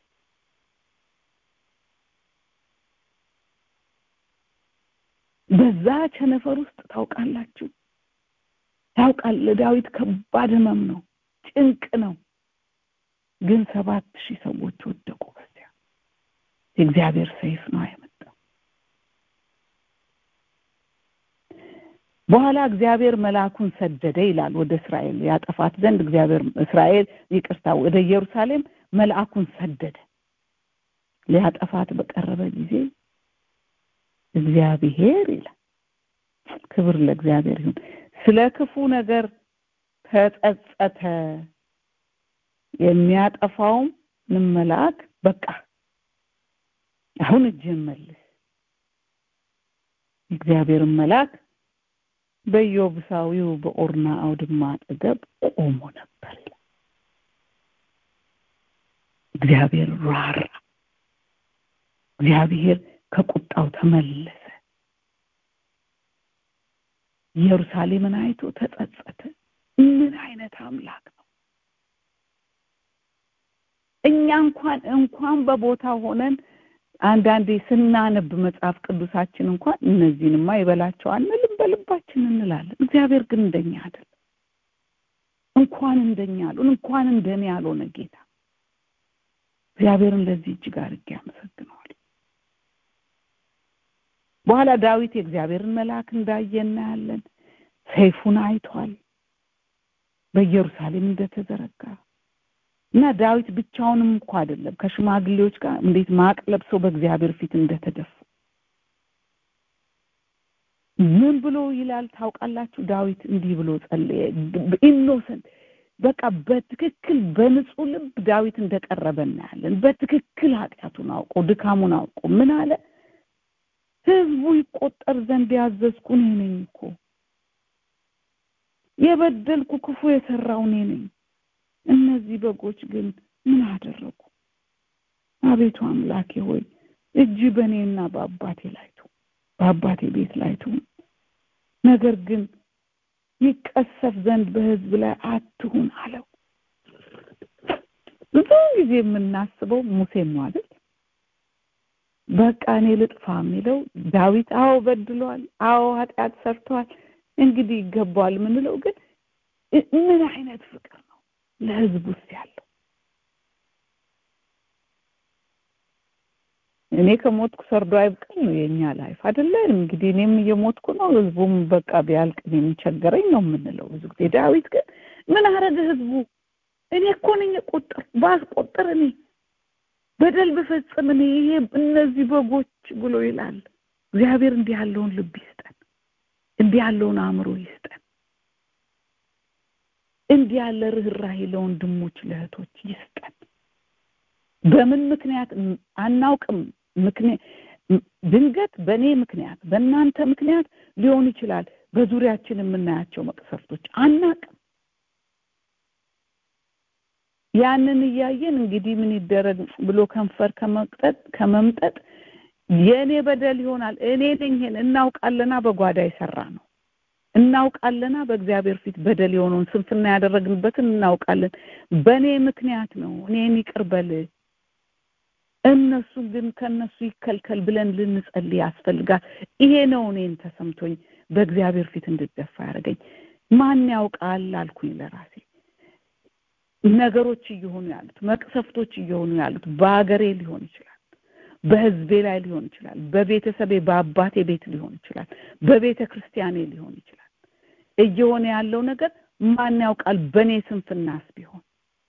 በዛ ቸነፈር ውስጥ ታውቃላችሁ ያውቃል ለዳዊት ከባድ ህመም ነው ጭንቅ ነው ግን ሰባት ሺህ ሰዎች ወደቁ በዚያ የእግዚአብሔር ሰይፍ ነው አይመጣው በኋላ እግዚአብሔር መልአኩን ሰደደ ይላል ወደ እስራኤል ያጠፋት ዘንድ እግዚአብሔር እስራኤል ይቅርታ ወደ ኢየሩሳሌም መልአኩን ሰደደ ሊያጠፋት በቀረበ ጊዜ እግዚአብሔር ይላል ክብር ለእግዚአብሔር ይሁን ስለ ክፉ ነገር ተጸጸተ የሚያጠፋውም ምን መልአክ በቃ አሁን እጅህን መልስ እግዚአብሔርን መልአክ በኢዮብሳዊው በኦርና አውድማ አጠገብ ቆሞ ነበር ይላል እግዚአብሔር ራራ እግዚአብሔር ከቁጣው ተመለሰ ኢየሩሳሌምን አይቶ ተጸጸተ ምን አይነት አምላክ ነው እኛ እንኳን እንኳን በቦታ ሆነን አንዳንዴ ስናነብ መጽሐፍ ቅዱሳችን እንኳን እነዚህንማ ይበላቸው አንልም በልባችን እንላለን እግዚአብሔር ግን እንደኛ አይደለም እንኳን እንደኛ አሉን እንኳን እንደኔ ያልሆነ ጌታ እግዚአብሔርን ለዚህ እጅግ አድርጌ አመሰግነዋል በኋላ ዳዊት የእግዚአብሔርን መልአክ እንዳየ እናያለን ሰይፉን አይቷል በኢየሩሳሌም እንደተዘረጋ እና ዳዊት ብቻውንም እኮ አይደለም ከሽማግሌዎች ጋር እንዴት ማቅ ለብሰው በእግዚአብሔር ፊት እንደተደፉ ምን ብሎ ይላል ታውቃላችሁ ዳዊት እንዲህ ብሎ ጸለየ ኢኖሰንት በቃ በትክክል በንጹህ ልብ ዳዊት እንደቀረበ እናያለን በትክክል ኃጢአቱን አውቆ ድካሙን አውቆ ምን አለ ህዝቡ ይቆጠር ዘንድ ያዘዝኩ እኔ ነኝ እኮ የበደልኩ ክፉ የሰራው እኔ ነኝ እነዚህ በጎች ግን ምን አደረጉ አቤቱ አምላኬ ሆይ እጅ በእኔና በአባቴ ላይ ትሁን በአባቴ ቤት ላይ ትሁን ነገር ግን ይቀሰፍ ዘንድ በህዝብ ላይ አትሁን አለው ብዙ ጊዜ የምናስበው ሙሴን ነው አይደል በቃ እኔ ልጥፋ የሚለው ዳዊት አዎ በድሏል አዎ ኃጢአት ሰርቷል እንግዲህ ይገባዋል ምንለው ግን ምን አይነት ፍቅር ነው ለህዝብ ውስጥ ያለው እኔ ከሞትኩ ሰርዶ አይብቀል ነው የኛ ላይፍ አይደለ እንግዲህ እኔም እየሞትኩ ነው ህዝቡም በቃ ቢያልቅ የሚቸገረኝ ነው የምንለው ብዙ ጊዜ ዳዊት ግን ምን አረገ ህዝቡ እኔ እኮ ነኝ ቆጥር ባስቆጥር እኔ በደል ብፈጽም እኔ ይሄ እነዚህ በጎች ብሎ ይላል እግዚአብሔር እንዲህ ያለውን ልብ ይስጠን እንዲህ ያለውን አእምሮ ይስጠን እንዲህ ያለ ርኅራሄ ለወንድሞች ለእህቶች ይስጠን በምን ምክንያት አናውቅም ምክንያት ድንገት በእኔ ምክንያት በእናንተ ምክንያት ሊሆን ይችላል በዙሪያችን የምናያቸው መቅሰፍቶች አናቅም ያንን እያየን እንግዲህ ምን ይደረግ ብሎ ከንፈር ከመቅጠጥ ከመምጠጥ የእኔ በደል ይሆናል እኔ ነኝ ይሄን እናውቃለና በጓዳ የሰራ ነው እናውቃለና በእግዚአብሔር ፊት በደል የሆነውን ስንፍና ያደረግንበትን እናውቃለን በእኔ ምክንያት ነው እኔን ይቅር በል እነሱ ግን ከነሱ ይከልከል ብለን ልንጸልይ ያስፈልጋል ይሄ ነው እኔን ተሰምቶኝ በእግዚአብሔር ፊት እንድደፋ ያደረገኝ ማን ያውቃል አልኩኝ ለራሴ ነገሮች እየሆኑ ያሉት መቅሰፍቶች እየሆኑ ያሉት በሀገሬ ሊሆን ይችላል በህዝቤ ላይ ሊሆን ይችላል በቤተሰቤ በአባቴ ቤት ሊሆን ይችላል በቤተ ክርስቲያኔ ሊሆን ይችላል እየሆነ ያለው ነገር ማን ያውቃል በእኔ ስንፍናስ ቢሆን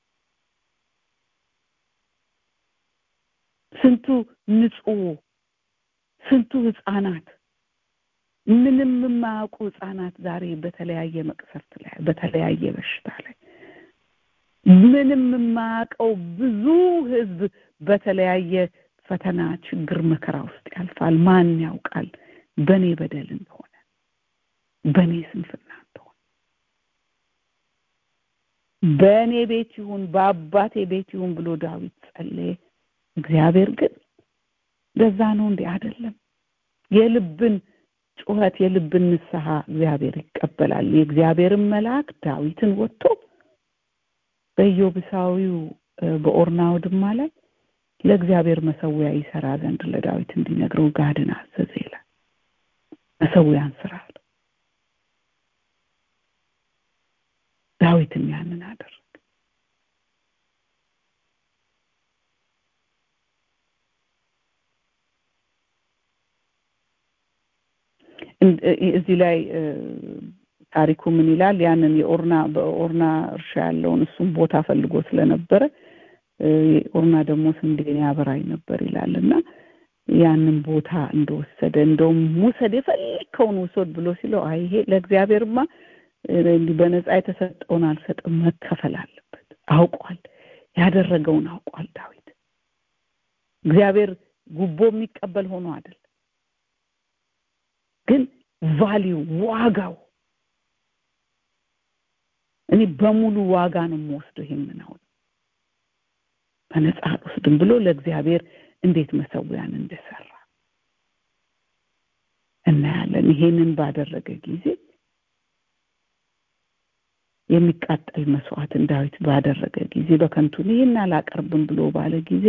ስንቱ ንጹህ ስንቱ ህፃናት ምንም የማያውቁ ህፃናት ዛሬ በተለያየ መቅሰፍት ላይ በተለያየ በሽታ ላይ ምንም የማያውቀው ብዙ ህዝብ በተለያየ ፈተና ችግር መከራ ውስጥ ያልፋል ማን ያውቃል በእኔ በደል እንደሆነ በእኔ ስንፍና እንደሆነ በእኔ ቤት ይሁን በአባቴ ቤት ይሁን ብሎ ዳዊት ጸለየ እግዚአብሔር ግን በዛ ነው እንዴ አይደለም የልብን ጩኸት የልብን ንስሐ እግዚአብሔር ይቀበላል የእግዚአብሔርን መልአክ ዳዊትን ወጥቶ በኢዮብሳዊው በኦርና አውድማ ላይ ለእግዚአብሔር መሰዊያ ይሰራ ዘንድ ለዳዊት እንዲነግረው ጋድን አዘዘ ይላል መሰዊያን ስራ ዳዊትም ያንን አደረገ እዚህ ላይ ታሪኩ ምን ይላል ያንን የኦርና በኦርና እርሻ ያለውን እሱም ቦታ ፈልጎ ስለነበረ ኦርና ደግሞ ስንዴን ያበራይ ነበር ይላል እና ያንን ቦታ እንደወሰደ እንደውም ውሰድ የፈለግከውን ውሰድ ብሎ ሲለው አይ ይሄ ለእግዚአብሔርማ በነፃ የተሰጠውን አልሰጥም መከፈል አለበት አውቋል ያደረገውን አውቋል ዳዊት እግዚአብሔር ጉቦ የሚቀበል ሆኖ አይደል ግን ቫሊዩ ዋጋው እኔ በሙሉ ዋጋ ነው የምወስደው ይሄንን አሁን በነፃ አልወስድም ብሎ ለእግዚአብሔር እንዴት መሰዊያን እንደሰራ እናያለን ይሄንን ባደረገ ጊዜ የሚቃጠል መስዋዕትን ዳዊት ባደረገ ጊዜ በከንቱ ይህን አላቀርብም ብሎ ባለ ጊዜ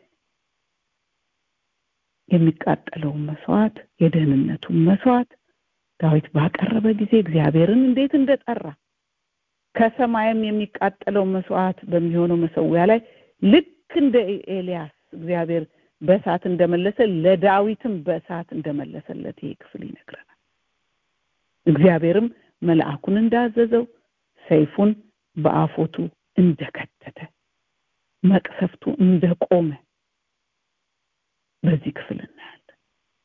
የሚቃጠለውን መስዋዕት የደህንነቱን መስዋዕት ዳዊት ባቀረበ ጊዜ እግዚአብሔርን እንዴት እንደጠራ ከሰማይም የሚቃጠለው መስዋዕት በሚሆነው መሰዊያ ላይ ልክ እንደ ኤልያስ እግዚአብሔር በእሳት እንደመለሰ ለዳዊትም በእሳት እንደመለሰለት ይሄ ክፍል ይነግረናል እግዚአብሔርም መልአኩን እንዳዘዘው ሰይፉን በአፎቱ እንደከተተ መቅሰፍቱ እንደቆመ በዚህ ክፍል እናያለን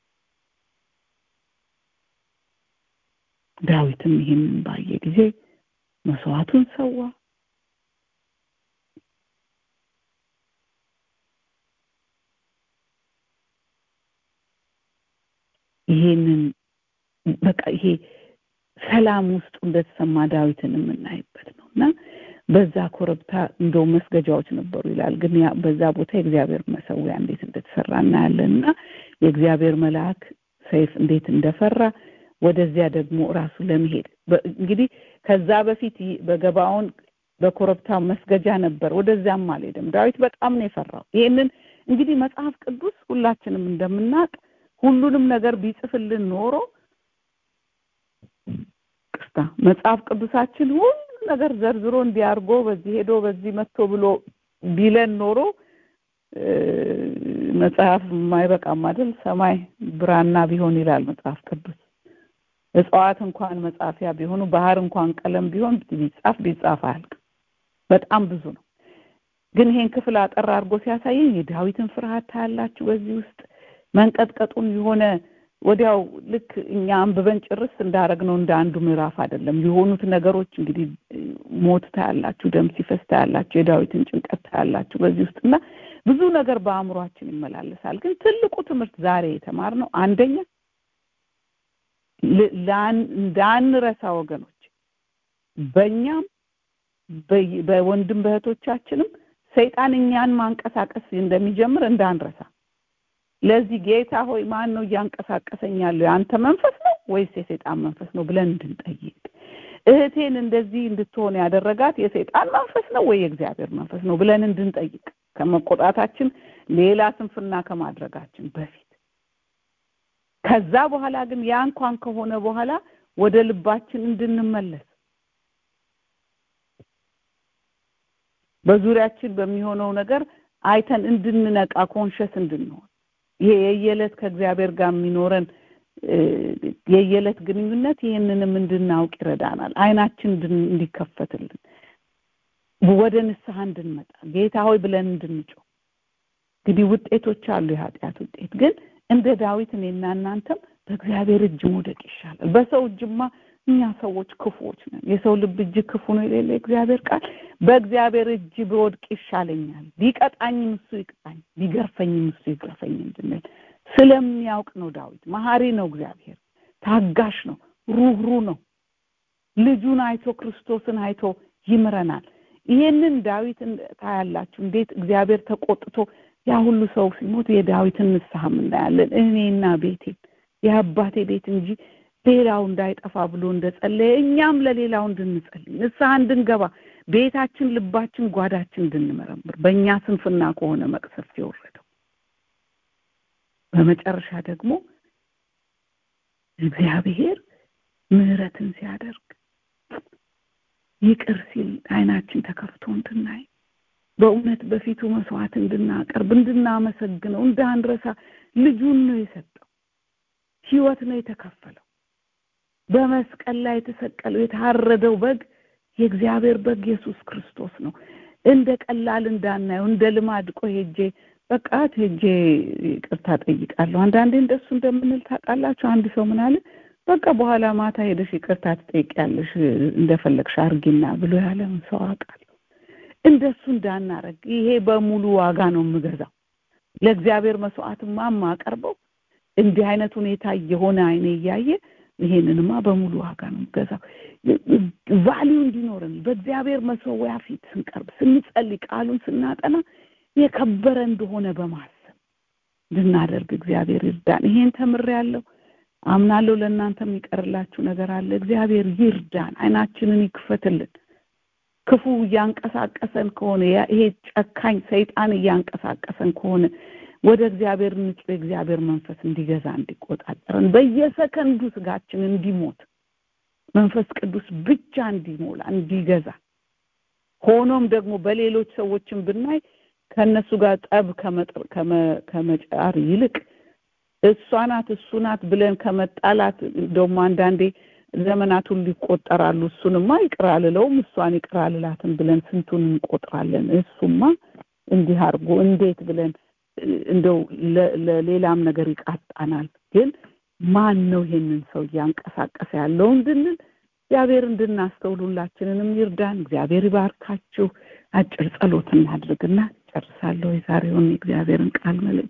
ዳዊትም ይህንን ባየ ጊዜ መስዋዕቱን ሰዋ ይሄንን በቃ ይሄ ሰላም ውስጡ እንደተሰማ ዳዊትን የምናይበት ነው እና በዛ ኮረብታ እንደው መስገጃዎች ነበሩ ይላል ግን በዛ ቦታ የእግዚአብሔር መሰዊያ እንዴት እንደተሰራ እናያለን እና የእግዚአብሔር መልአክ ሰይፍ እንዴት እንደፈራ ወደዚያ ደግሞ ራሱ ለመሄድ እንግዲህ ከዛ በፊት በገባውን በኮረብታ መስገጃ ነበር ወደዚያም አልሄደም ዳዊት በጣም ነው የፈራው ይሄንን እንግዲህ መጽሐፍ ቅዱስ ሁላችንም እንደምናውቅ ሁሉንም ነገር ቢጽፍልን ኖሮ ቅስታ መጽሐፍ ቅዱሳችን ሁሉ ነገር ዘርዝሮ እንዲያርጎ በዚህ ሄዶ በዚህ መጥቶ ብሎ ቢለን ኖሮ መጽሐፍ የማይበቃም አይደል ሰማይ ብራና ቢሆን ይላል መጽሐፍ ቅዱስ እጽዋት እንኳን መጻፊያ ቢሆኑ ባህር እንኳን ቀለም ቢሆን ቢጻፍ ቢጻፍ አያልቅ በጣም ብዙ ነው ግን ይሄን ክፍል አጠር አድርጎ ሲያሳየኝ የዳዊትን ፍርሃት ታያላችሁ በዚህ ውስጥ መንቀጥቀጡን የሆነ ወዲያው ልክ እኛ አንብበን ጭርስ እንዳረግነው እንደ አንዱ ምዕራፍ አይደለም የሆኑት ነገሮች እንግዲህ ሞት ታያላችሁ ደም ሲፈስ ታያላችሁ የዳዊትን ጭንቀት ታያላችሁ በዚህ ውስጥ እና ብዙ ነገር በአእምሯችን ይመላለሳል ግን ትልቁ ትምህርት ዛሬ የተማርነው አንደኛ እንዳንረሳ ወገኖች በእኛም በወንድም በእህቶቻችንም ሰይጣን እኛን ማንቀሳቀስ እንደሚጀምር እንዳንረሳ ለዚህ ጌታ ሆይ ማን ነው እያንቀሳቀሰኝ ያለው የአንተ መንፈስ ነው ወይስ የሰይጣን መንፈስ ነው ብለን እንድንጠይቅ እህቴን እንደዚህ እንድትሆን ያደረጋት የሰይጣን መንፈስ ነው ወይ የእግዚአብሔር መንፈስ ነው ብለን እንድንጠይቅ ከመቆጣታችን ሌላ ስንፍና ከማድረጋችን በፊት ከዛ በኋላ ግን ያ እንኳን ከሆነ በኋላ ወደ ልባችን እንድንመለስ በዙሪያችን በሚሆነው ነገር አይተን እንድንነቃ ኮንሸስ እንድንሆን ይሄ የየዕለት ከእግዚአብሔር ጋር የሚኖረን የየዕለት ግንኙነት ይህንንም እንድናውቅ ይረዳናል አይናችን እንዲከፈትልን ወደ ንስሐ እንድንመጣ ጌታ ሆይ ብለን እንድንጮህ እንግዲህ ውጤቶች አሉ የኃጢአት ውጤት ግን እንደ ዳዊት እኔና እናንተም በእግዚአብሔር እጅ መውደቅ ይሻላል በሰው እጅማ እኛ ሰዎች ክፉዎች ነን የሰው ልብ እጅ ክፉ ነው የሌለ እግዚአብሔር ቃል በእግዚአብሔር እጅ ብወድቅ ይሻለኛል ቢቀጣኝም እሱ ይቅጣኝ ቢገርፈኝም እሱ ይግረፈኝ እንድንል ስለሚያውቅ ነው ዳዊት መሀሪ ነው እግዚአብሔር ታጋሽ ነው ሩህሩ ነው ልጁን አይቶ ክርስቶስን አይቶ ይምረናል ይሄንን ዳዊት ታያላችሁ እንዴት እግዚአብሔር ተቆጥቶ ያ ሁሉ ሰው ሲሞት የዳዊትን ንስሐ እናያለን እኔና ቤቴን የአባቴ ቤት እንጂ ሌላው እንዳይጠፋ ብሎ እንደጸለየ እኛም ለሌላው እንድንጸልይ ንስሐ እንድንገባ ቤታችን ልባችን ጓዳችን እንድንመረምር በእኛ ስንፍና ከሆነ መቅሰፍት የወረደው በመጨረሻ ደግሞ እግዚአብሔር ምህረትን ሲያደርግ ይቅር ሲል አይናችን ተከፍቶ እንድናይ በእውነት በፊቱ መስዋዕት እንድናቀርብ እንድናመሰግነው እንዳንረሳ ልጁን ነው የሰጠው ህይወት ነው የተከፈለው በመስቀል ላይ የተሰቀለው የታረደው በግ የእግዚአብሔር በግ ኢየሱስ ክርስቶስ ነው እንደ ቀላል እንዳናየው እንደ ልማድ ቆይ ሄጄ በቃ ሄጄ ይቅርታ ጠይቃለሁ አንዳንዴ እንደሱ እንደምንል ታውቃላችሁ አንድ ሰው ምን አለ በቃ በኋላ ማታ ሄደሽ ይቅርታ ትጠይቂያለሽ እንደፈለግሽ አርጊና ብሎ ያለውን ሰው አውቃለሁ እንደሱ እንዳናረግ ይሄ በሙሉ ዋጋ ነው የምገዛው ለእግዚአብሔር መስዋዕትማ የማቀርበው እንዲህ አይነት ሁኔታ የሆነ አይኔ እያየ ይሄንንማ በሙሉ ዋጋ ነው የምገዛው ቫሊዩ እንዲኖረን በእግዚአብሔር መሰዊያ ፊት ስንቀርብ ስንጸልይ ቃሉን ስናጠና የከበረ እንደሆነ በማሰብ እንድናደርግ እግዚአብሔር ይርዳን ይሄን ተምሬያለሁ አምናለሁ ለእናንተ የሚቀርላችሁ ነገር አለ እግዚአብሔር ይርዳን አይናችንን ይክፈትልን ክፉ እያንቀሳቀሰን ከሆነ ይሄ ጨካኝ ሰይጣን እያንቀሳቀሰን ከሆነ ወደ እግዚአብሔር ንጹህ የእግዚአብሔር መንፈስ እንዲገዛ እንዲቆጣጠረን በየሰከንዱ ስጋችን እንዲሞት መንፈስ ቅዱስ ብቻ እንዲሞላ እንዲገዛ ሆኖም ደግሞ በሌሎች ሰዎችን ብናይ ከእነሱ ጋር ጠብ ከመጫር ይልቅ እሷ ናት እሱ ናት ብለን ከመጣላት ደግሞ አንዳንዴ ዘመናት ሁሉ ይቆጠራሉ እሱንማ ይቅር አልለውም እሷን ይቅር አልላትም ብለን ስንቱን እንቆጥራለን እሱማ እንዲህ አድርጎ እንዴት ብለን እንደው ለሌላም ነገር ይቃጣናል ግን ማን ነው ይሄንን ሰው እያንቀሳቀሰ ያለው እንድንል እግዚአብሔር እንድናስተውል ሁላችንንም ይርዳን እግዚአብሔር ይባርካችሁ አጭር ጸሎት እናድርግና ጨርሳለሁ የዛሬውን የእግዚአብሔርን ቃል መልእክት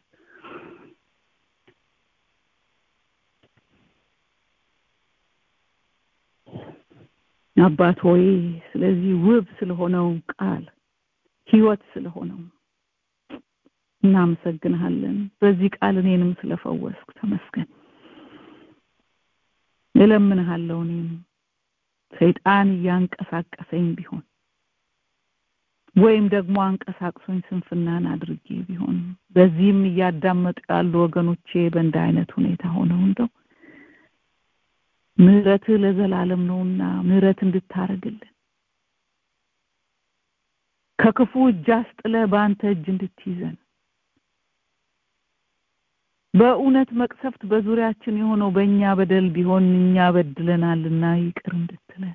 አባት ሆይ ስለዚህ ውብ ስለሆነው ቃል ህይወት ስለሆነው እናመሰግንሃለን በዚህ ቃል እኔንም ስለፈወስክ ተመስገን እለምንሃለሁ እኔም ሰይጣን እያንቀሳቀሰኝ ቢሆን ወይም ደግሞ አንቀሳቅሶኝ ስንፍናን አድርጌ ቢሆን በዚህም እያዳመጡ ያሉ ወገኖቼ በእንደ አይነት ሁኔታ ሆነው እንደው ምህረትህ ለዘላለም ነውና ምህረት እንድታረግልን ከክፉ እጅ አስጥለ በአንተ እጅ እንድትይዘን በእውነት መቅሰፍት በዙሪያችን የሆነው በእኛ በደል ቢሆን እኛ በድለናልና ይቅር እንድትለን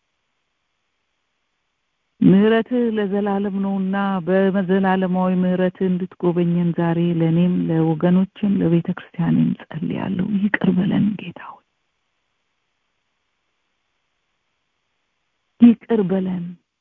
ምህረትህ ለዘላለም ነውና በዘላለማዊ ምህረትህ እንድትጎበኘን ዛሬ ለእኔም ለወገኖችም ለቤተ ክርስቲያንም ጸልያለሁ ይቅር በለን ጌታ ሆይ ይቅር በለን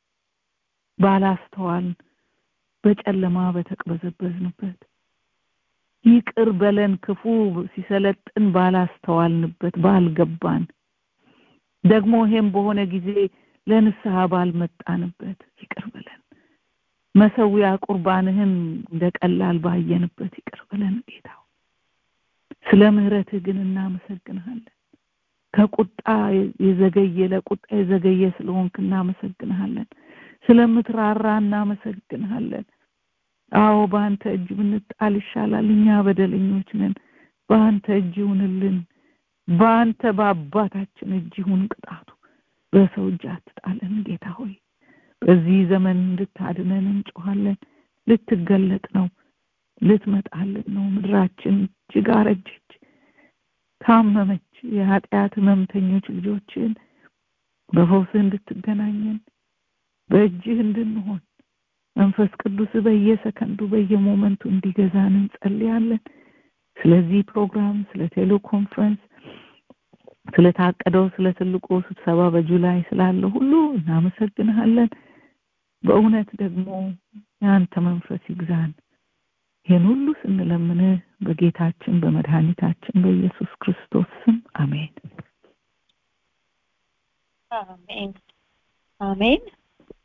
ባላስተዋል በጨለማ በተቅበዘበዝንበት ይቅር በለን ክፉ ሲሰለጥን ባላስተዋልንበት ባልገባን ደግሞ ይሄም በሆነ ጊዜ ለንስሐ ባልመጣንበት ይቅር በለን መሰዊያ ቁርባንህን እንደ ቀላል ባየንበት ይቅር በለን ጌታ ስለ ምህረትህ ግን እናመሰግንሃለን ከቁጣ የዘገየ ለቁጣ የዘገየ ስለሆንክ እናመሰግንሃለን ስለምትራራ እናመሰግንሃለን አዎ በአንተ እጅ ብንጣል ይሻላል እኛ በደለኞች ነን በአንተ እጅ ይሁንልን በአንተ በአባታችን እጅ ይሁን ቅጣቱ በሰው እጅ አትጣለን ጌታ ሆይ በዚህ ዘመን እንድታድነን እንጮኋለን ልትገለጥ ነው ልትመጣልን ነው ምድራችን እጅግ አረጀች ታመመች የኃጢአት ህመምተኞች ልጆችን በፈውስህ እንድትገናኘን በእጅህ እንድንሆን መንፈስ ቅዱስ በየሰከንዱ በየሞመንቱ እንዲገዛን እንጸልያለን ስለዚህ ፕሮግራም ስለ ቴሌኮንፈረንስ ስለታቀደው ስለ ትልቁ ስብሰባ በጁላይ ስላለ ሁሉ እናመሰግንሃለን በእውነት ደግሞ የአንተ መንፈስ ይግዛን ይህን ሁሉ ስንለምንህ በጌታችን በመድኃኒታችን በኢየሱስ ክርስቶስ ስም አሜን አሜን አሜን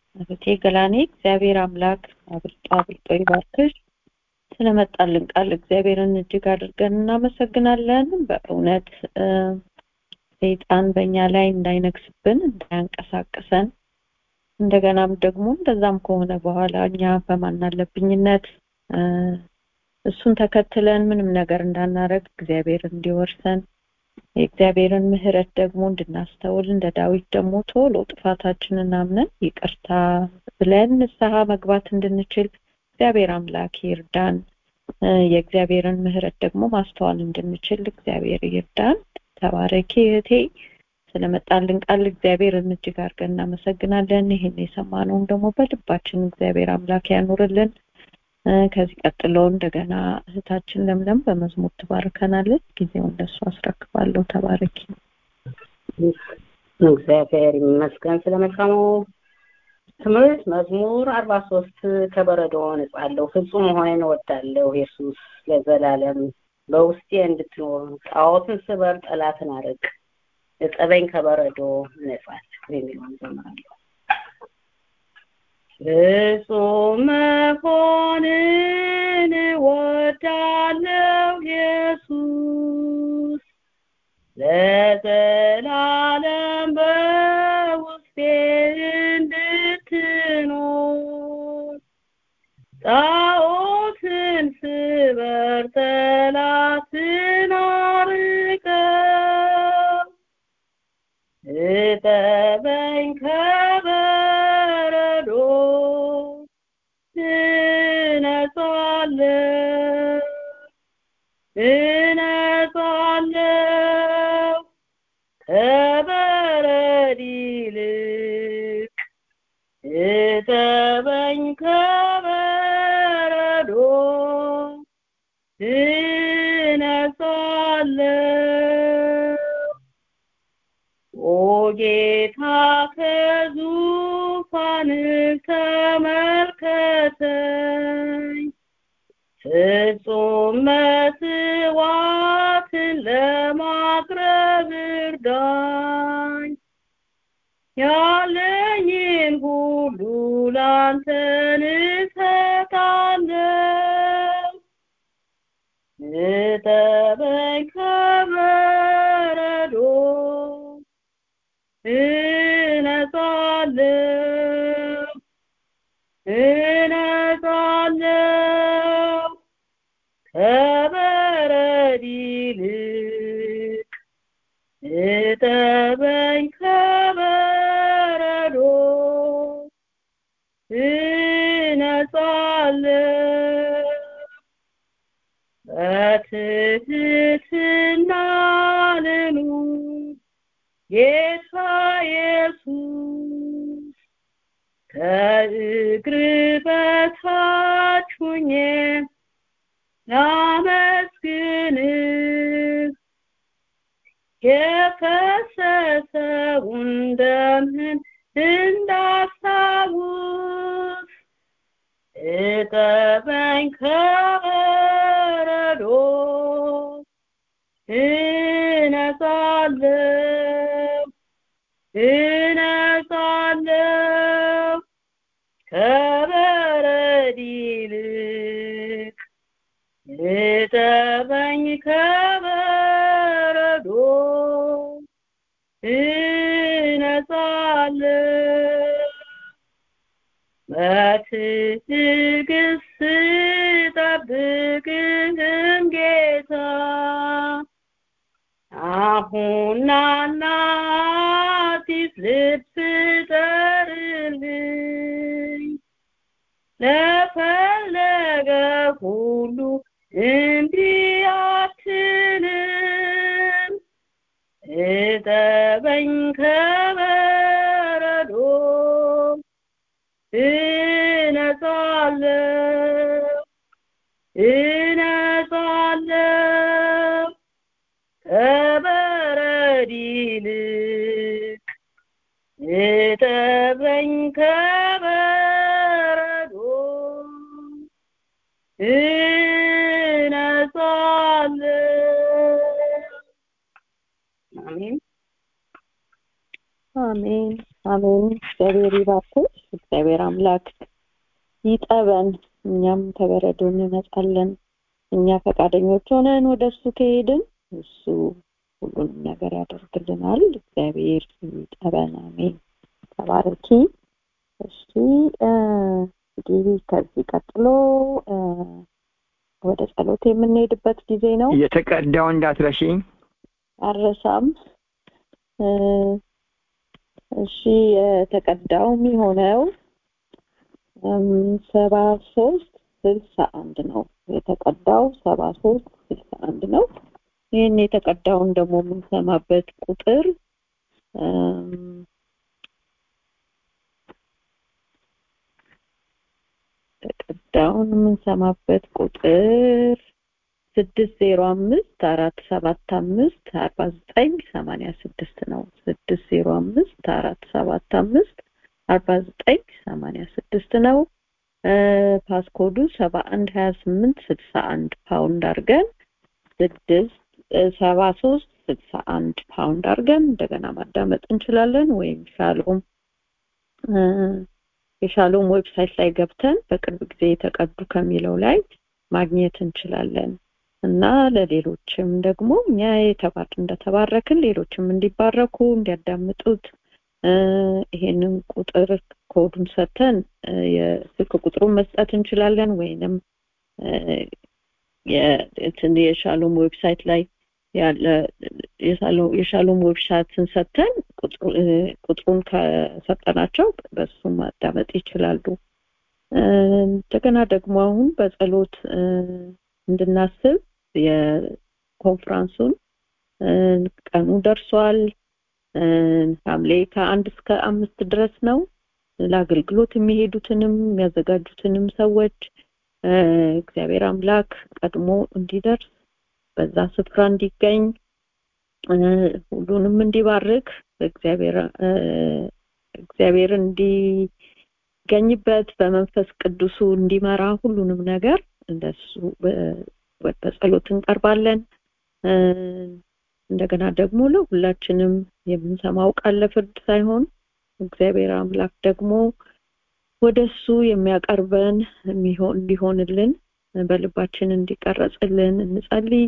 እህቴ ገላኔ እግዚአብሔር አምላክ አብልጦ አብልጦ ይባርክሽ። ስለመጣልን ቃል እግዚአብሔርን እጅግ አድርገን እናመሰግናለን። በእውነት ሰይጣን በእኛ ላይ እንዳይነግስብን እንዳያንቀሳቅሰን እንደገናም ደግሞ እንደዛም ከሆነ በኋላ እኛ በማናለብኝነት እሱን ተከትለን ምንም ነገር እንዳናረግ እግዚአብሔር እንዲወርሰን የእግዚአብሔርን ምሕረት ደግሞ እንድናስተውል እንደ ዳዊት ደግሞ ቶሎ ጥፋታችንን አምነን ይቅርታ ብለን ንስሐ መግባት እንድንችል እግዚአብሔር አምላክ ይርዳን። የእግዚአብሔርን ምሕረት ደግሞ ማስተዋል እንድንችል እግዚአብሔር ይርዳን። ተባረኪ እህቴ። ስለመጣልን ቃል እግዚአብሔርን እጅግ አድርገን እናመሰግናለን። ይህን የሰማነውን ደግሞ በልባችን እግዚአብሔር አምላክ ያኑርልን። ከዚህ ቀጥሎ እንደገና እህታችን ለምለም በመዝሙር ትባርከናለች። ጊዜውን ለሱ አስረክባለሁ። ተባረኪ። እግዚአብሔር ይመስገን ስለመልካሙ ትምህርት መዝሙር አርባ ሶስት ከበረዶ ነጻለሁ ፍጹም መሆንን እወዳለሁ ኢየሱስ ለዘላለም በውስጤ እንድትኖር ጣዖትን ስበር ጠላትን አርቅ እጠበኝ ከበረዶ እነጻለሁ የሚለውን ዘምራለሁ ፍጹም መሆንን እወዳለሁ ኢየሱስ ለዘላለም በውስጤ እንድትኖር ጣዖትን ስበር ጠላትን አርቀው እጠበኝ ከበረዶ እነጻለሁ እነጻለሁ ከበረድ ይልቅ እጠበኝ ከበረዶ እነጻለሁ ኦ ጌታ ከዙፋንህ ተመልከተኝ ፍጹም መስዋዕትን ለማቅረብ እርዳኝ ያለኝን ሁሉ ላንተን እሰጣለሁ እጠበኝ ከበረዶ እነጻለሁ እነጻለሁ ከበረድ ይልቅ እጠበኝ ከበረዶ እነጻለሁ በትህትና ልኑር ጌታ ኢየሱስ ከእግር በታች ሁኜ ላመስግንህ የፈሰሰውን ደምህን እንዳስታውስ እጠበኝ ከበረዶ እነጻለሁ እነጻለሁ ከበረድ ይልቅ እጠበኝ ከበረዶ እነጻለሁ በትዕግስት ስጠብቅህም ጌታ አሁን ናና አዲስ ልብስ ጠርልኝ ለፈለገ ሁሉ እምቢ አትልም እጠበኝ ከበረዶ እነጻለሁ እነጻለሁ ከበረድ ይልቅ እጠበኝ ከበረዶ እነጻለሁ አሜን አሜን አሜን። እግዚአብሔር ይባርክሽ። እግዚአብሔር አምላክ ይጠበን እኛም ከበረዶ እንነጻለን እኛ ፈቃደኞች ሆነን ወደ እሱ ከሄድን እሱ ሁሉንም ነገር ያደርግልናል እግዚአብሔር ይጠበን አሜን ተባረኪ እሺ እንግዲህ ከዚህ ቀጥሎ ወደ ጸሎት የምንሄድበት ጊዜ ነው የተቀዳው እንዳትረሺኝ አረሳም እሺ የተቀዳው የሚሆነው ሰባ ሶስት ስልሳ አንድ ነው የተቀዳው ሰባ ሶስት ስልሳ አንድ ነው ይህን የተቀዳውን ደግሞ የምንሰማበት ቁጥር የተቀዳውን የምንሰማበት ቁጥር ስድስት ዜሮ አምስት አራት ሰባት አምስት አርባ ዘጠኝ ሰማንያ ስድስት ነው ስድስት ዜሮ አምስት አራት ሰባት አምስት አርባ ዘጠኝ ሰማንያ ስድስት ነው ፓስኮዱ ሰባ አንድ ሀያ ስምንት ስልሳ አንድ ፓውንድ አድርገን ስድስት ሰባ ሶስት ስልሳ አንድ ፓውንድ አድርገን እንደገና ማዳመጥ እንችላለን ወይም ሻሎም የሻሎም ዌብሳይት ላይ ገብተን በቅርብ ጊዜ የተቀዱ ከሚለው ላይ ማግኘት እንችላለን እና ለሌሎችም ደግሞ እኛ የተባር እንደተባረክን ሌሎችም እንዲባረኩ እንዲያዳምጡት ይሄንን ቁጥር ኮዱን ሰተን የስልክ ቁጥሩን መስጠት እንችላለን ወይንም የሻሎም ዌብሳይት ላይ ያለ የሻሎም ዌብሳይትን ሰተን ቁጥሩን ከሰጠናቸው በሱ ማዳመጥ ይችላሉ እንደገና ደግሞ አሁን በጸሎት እንድናስብ የኮንፍራንሱን ቀኑ ደርሷል ሐምሌ ከአንድ እስከ አምስት ድረስ ነው ለአገልግሎት የሚሄዱትንም የሚያዘጋጁትንም ሰዎች እግዚአብሔር አምላክ ቀድሞ እንዲደርስ በዛ ስፍራ እንዲገኝ ሁሉንም እንዲባርክ እግዚአብሔር እግዚአብሔር እንዲገኝበት በመንፈስ ቅዱሱ እንዲመራ ሁሉንም ነገር እንደሱ በጸሎት እንቀርባለን እንደገና ደግሞ ለሁላችንም የምንሰማው ቃል ለፍርድ ሳይሆን እግዚአብሔር አምላክ ደግሞ ወደሱ የሚያቀርበን እንዲሆንልን በልባችን እንዲቀረጽልን እንጸልይ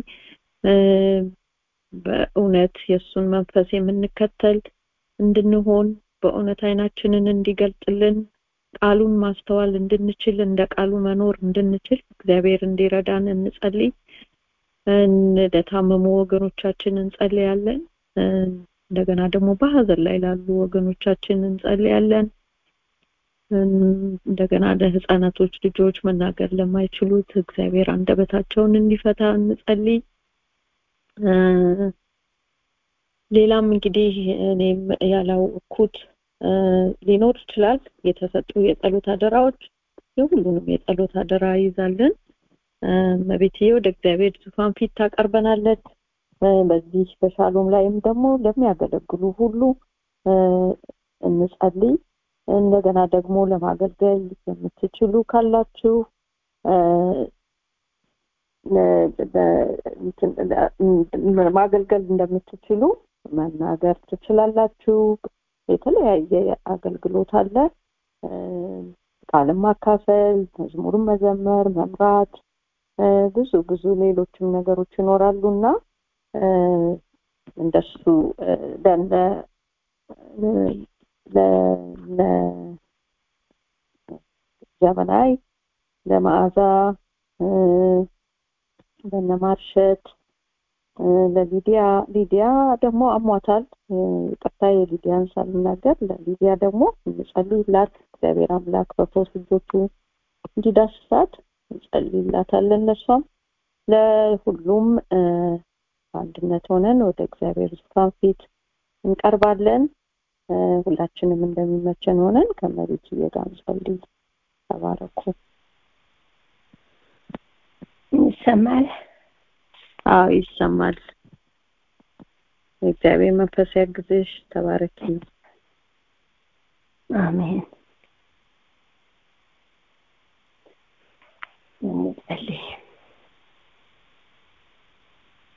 በእውነት የእሱን መንፈስ የምንከተል እንድንሆን በእውነት አይናችንን እንዲገልጥልን ቃሉን ማስተዋል እንድንችል እንደ ቃሉ መኖር እንድንችል እግዚአብሔር እንዲረዳን እንጸልይ ለታመሙ ወገኖቻችን እንጸልያለን እንደገና ደግሞ በሀዘን ላይ ላሉ ወገኖቻችን እንጸልያለን እንደገና ለህፃናቶች ልጆች መናገር ለማይችሉት እግዚአብሔር አንደበታቸውን እንዲፈታ እንጸልይ ሌላም እንግዲህ እኔም ያላወቅኩት ሊኖር ይችላል የተሰጡ የጸሎት አደራዎች የሁሉንም የጸሎት አደራ ይዛለን መቤትዬ ወደ እግዚአብሔር ዙፋን ፊት ታቀርበናለች በዚህ በሻሎም ላይም ደግሞ ለሚያገለግሉ ሁሉ እንጸልይ እንደገና ደግሞ ለማገልገል የምትችሉ ካላችሁ ማገልገል እንደምትችሉ መናገር ትችላላችሁ የተለያየ አገልግሎት አለ ቃልም ማካፈል መዝሙርን መዘመር መምራት ብዙ ብዙ ሌሎችም ነገሮች ይኖራሉና እንደሱ ለነ ለዘመናይ ለመዓዛ ለነማርሸት ለሊዲያ ሊዲያ ደግሞ አሟታል ቅርታ የሊዲያን ሳልናገር ለሊዲያ ደግሞ እንጸልይላት እግዚአብሔር አምላክ በፈውስ እጆቹ እንዲዳስሳት እንጸልይላታለን ለሷም ለሁሉም በአንድነት ሆነን ወደ እግዚአብሔር ዙፋን ፊት እንቀርባለን ሁላችንም እንደሚመቸን ሆነን ከመቤት ጋር እንጸልይ ተባረኩ ይሰማል አዎ ይሰማል እግዚአብሔር መንፈስ ያግዝሽ ተባረኪ አሜን እንጸልይ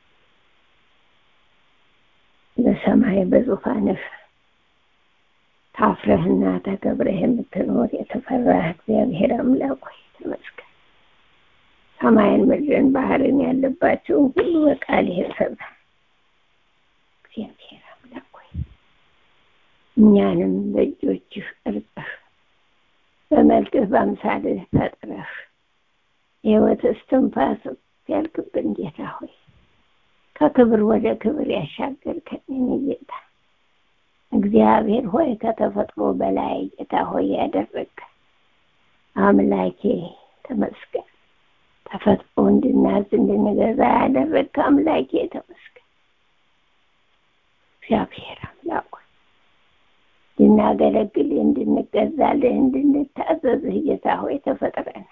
በሰማይ በዙፋንህ ታፍረህና ተከብረህ የምትኖር የተፈራህ እግዚአብሔር አምላክ ሆይ ተመስገን። ሰማይን፣ ምድርን፣ ባህርን ያለባቸውን ሁሉ በቃል የሰራ እግዚአብሔር አምላክ ሆይ እኛንም በእጆችህ ቀርጸህ በመልክህ በአምሳልህ ፈጥረህ የሕይወት እስትንፋስ ያልክብን ጌታ ሆይ ከክብር ወደ ክብር ያሻገርከን ጌታ እግዚአብሔር ሆይ ከተፈጥሮ በላይ ጌታ ሆይ ያደረግከ አምላኬ ተመስገን። ተፈጥሮ እንድናዝ እንድንገዛ ያደረግከ አምላኬ ተመስገን። እግዚአብሔር አምላክ ሆይ እንድናገለግልህ፣ እንድንገዛልህ፣ እንድንታዘዝህ ጌታ ሆይ ተፈጥረን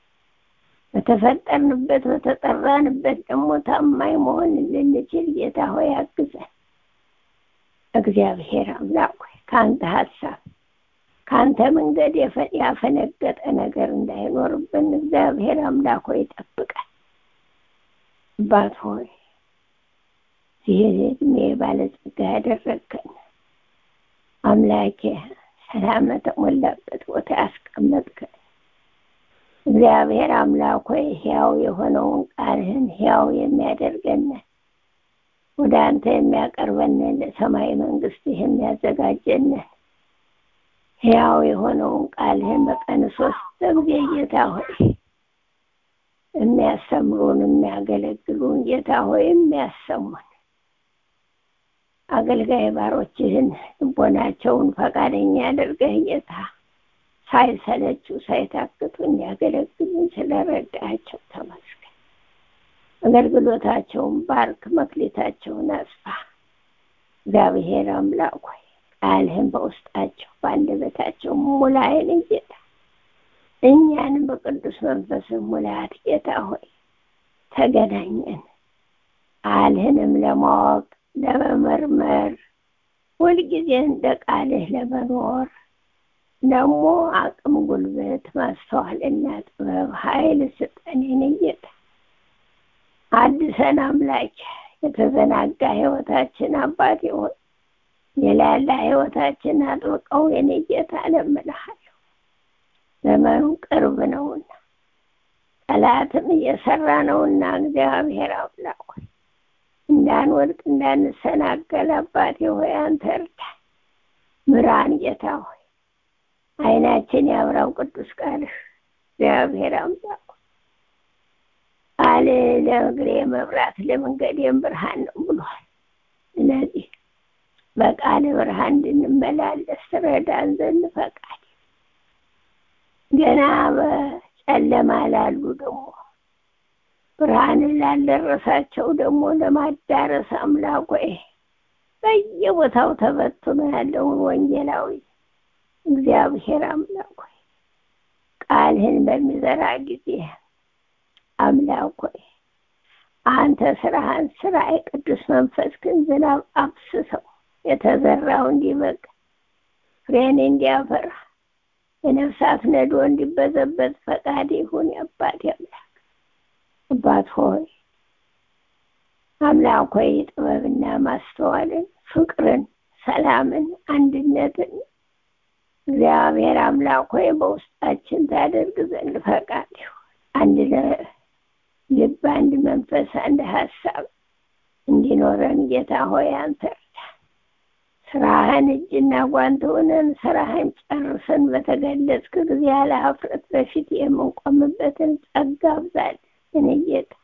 በተፈጠርንበት በተጠራንበት ደግሞ ታማኝ መሆን እንድንችል ጌታ ሆይ አግዘን። እግዚአብሔር አምላክ ሆይ ከአንተ ሀሳብ ከአንተ መንገድ ያፈነገጠ ነገር እንዳይኖርብን እግዚአብሔር አምላክ ሆይ ጠብቀን። አባት ሆይ ይህ እድሜ ባለጸጋ ያደረግከን አምላኬ ሰላም ተሞላበት ቦታ ያስቀመጥከን እግዚአብሔር አምላክ ሆይ ሕያው የሆነውን ቃልህን ሕያው የሚያደርገንን ወደ አንተ የሚያቀርበንን ለሰማይ መንግስት የሚያዘጋጀንን ሕያው የሆነውን ቃልህን በቀን ሶስት ጊዜ ጌታ ሆይ የሚያስተምሩን የሚያገለግሉን ጌታ ሆይ የሚያሰሙን አገልጋይ ባሮችህን ልቦናቸውን ፈቃደኛ ያደርገህ ጌታ ሳይሰለቹ ሳይታክቱ እንዲያገለግሉን ስለረዳቸው ተመስገን። አገልግሎታቸውን ባርክ፣ መክሊታቸውን አስፋ። እግዚአብሔር አምላክ ሆይ ቃልህን በውስጣቸው በአንደበታቸው ሙላይን ጌታ እኛንም በቅዱስ መንፈስ ሙላት ጌታ ሆይ ተገናኘን። ቃልህንም ለማወቅ ለመመርመር ሁልጊዜ እንደ ቃልህ ለመኖር ደግሞ አቅም፣ ጉልበት፣ ማስተዋልና ጥበብ ኃይል ስጠን የኔ ጌታ። አድሰን አምላክ የተዘናጋ ህይወታችን አባት ሆይ የላላ ህይወታችን አጥብቀው የኔ ጌታ እለምንሃለሁ። ዘመኑ ቅርብ ነውና ጠላትም እየሰራ ነውና እግዚአብሔር አምላክ ሆይ እንዳንወድቅ እንዳንሰናከል አባቴ ሆይ አንተ እርዳን፣ ምራን ጌታ ሆይ አይናችን ያብራው ቅዱስ ቃልህ እግዚአብሔር አምላክ ቃል ለእግሬ መብራት ለመንገዴም ብርሃን ነው ብሏል። ስለዚህ በቃል ብርሃን እንድንመላለስ ረዳን ዘንድ ፈቃድ ገና በጨለማ ላሉ ደግሞ ብርሃንን ላልደረሳቸው ደግሞ ለማዳረስ አምላክ ሆይ በየቦታው ተበትኖ ያለውን ወንጌላዊ እግዚአብሔር አምላክ ሆይ ቃልህን በሚዘራ ጊዜ አምላክ ሆይ አንተ ስራህን ስራ የቅዱስ መንፈስ ግን ዝናብ አፍስሰው የተዘራው እንዲበቅ ፍሬን እንዲያፈራ የነፍሳት ነዶ እንዲበዘበዝ ፈቃድ ይሁን የአባቴ አምላክ አባት ሆይ አምላክ ሆይ ጥበብና ማስተዋልን ፍቅርን ሰላምን አንድነትን እግዚአብሔር አምላክ ሆይ በውስጣችን ታደርግ ዘንድ ፈቃድ ይሁን አንድ ልብ አንድ መንፈስ አንድ ሀሳብ እንዲኖረን ጌታ ሆይ አንተ እርዳን። ስራህን እጅና ጓንት ሆነን ስራህን ጨርሰን በተገለጽክ ጊዜ ያለ ሀፍረት በፊት የምንቆምበትን ጸጋ አብዛል። እኔ ጌታ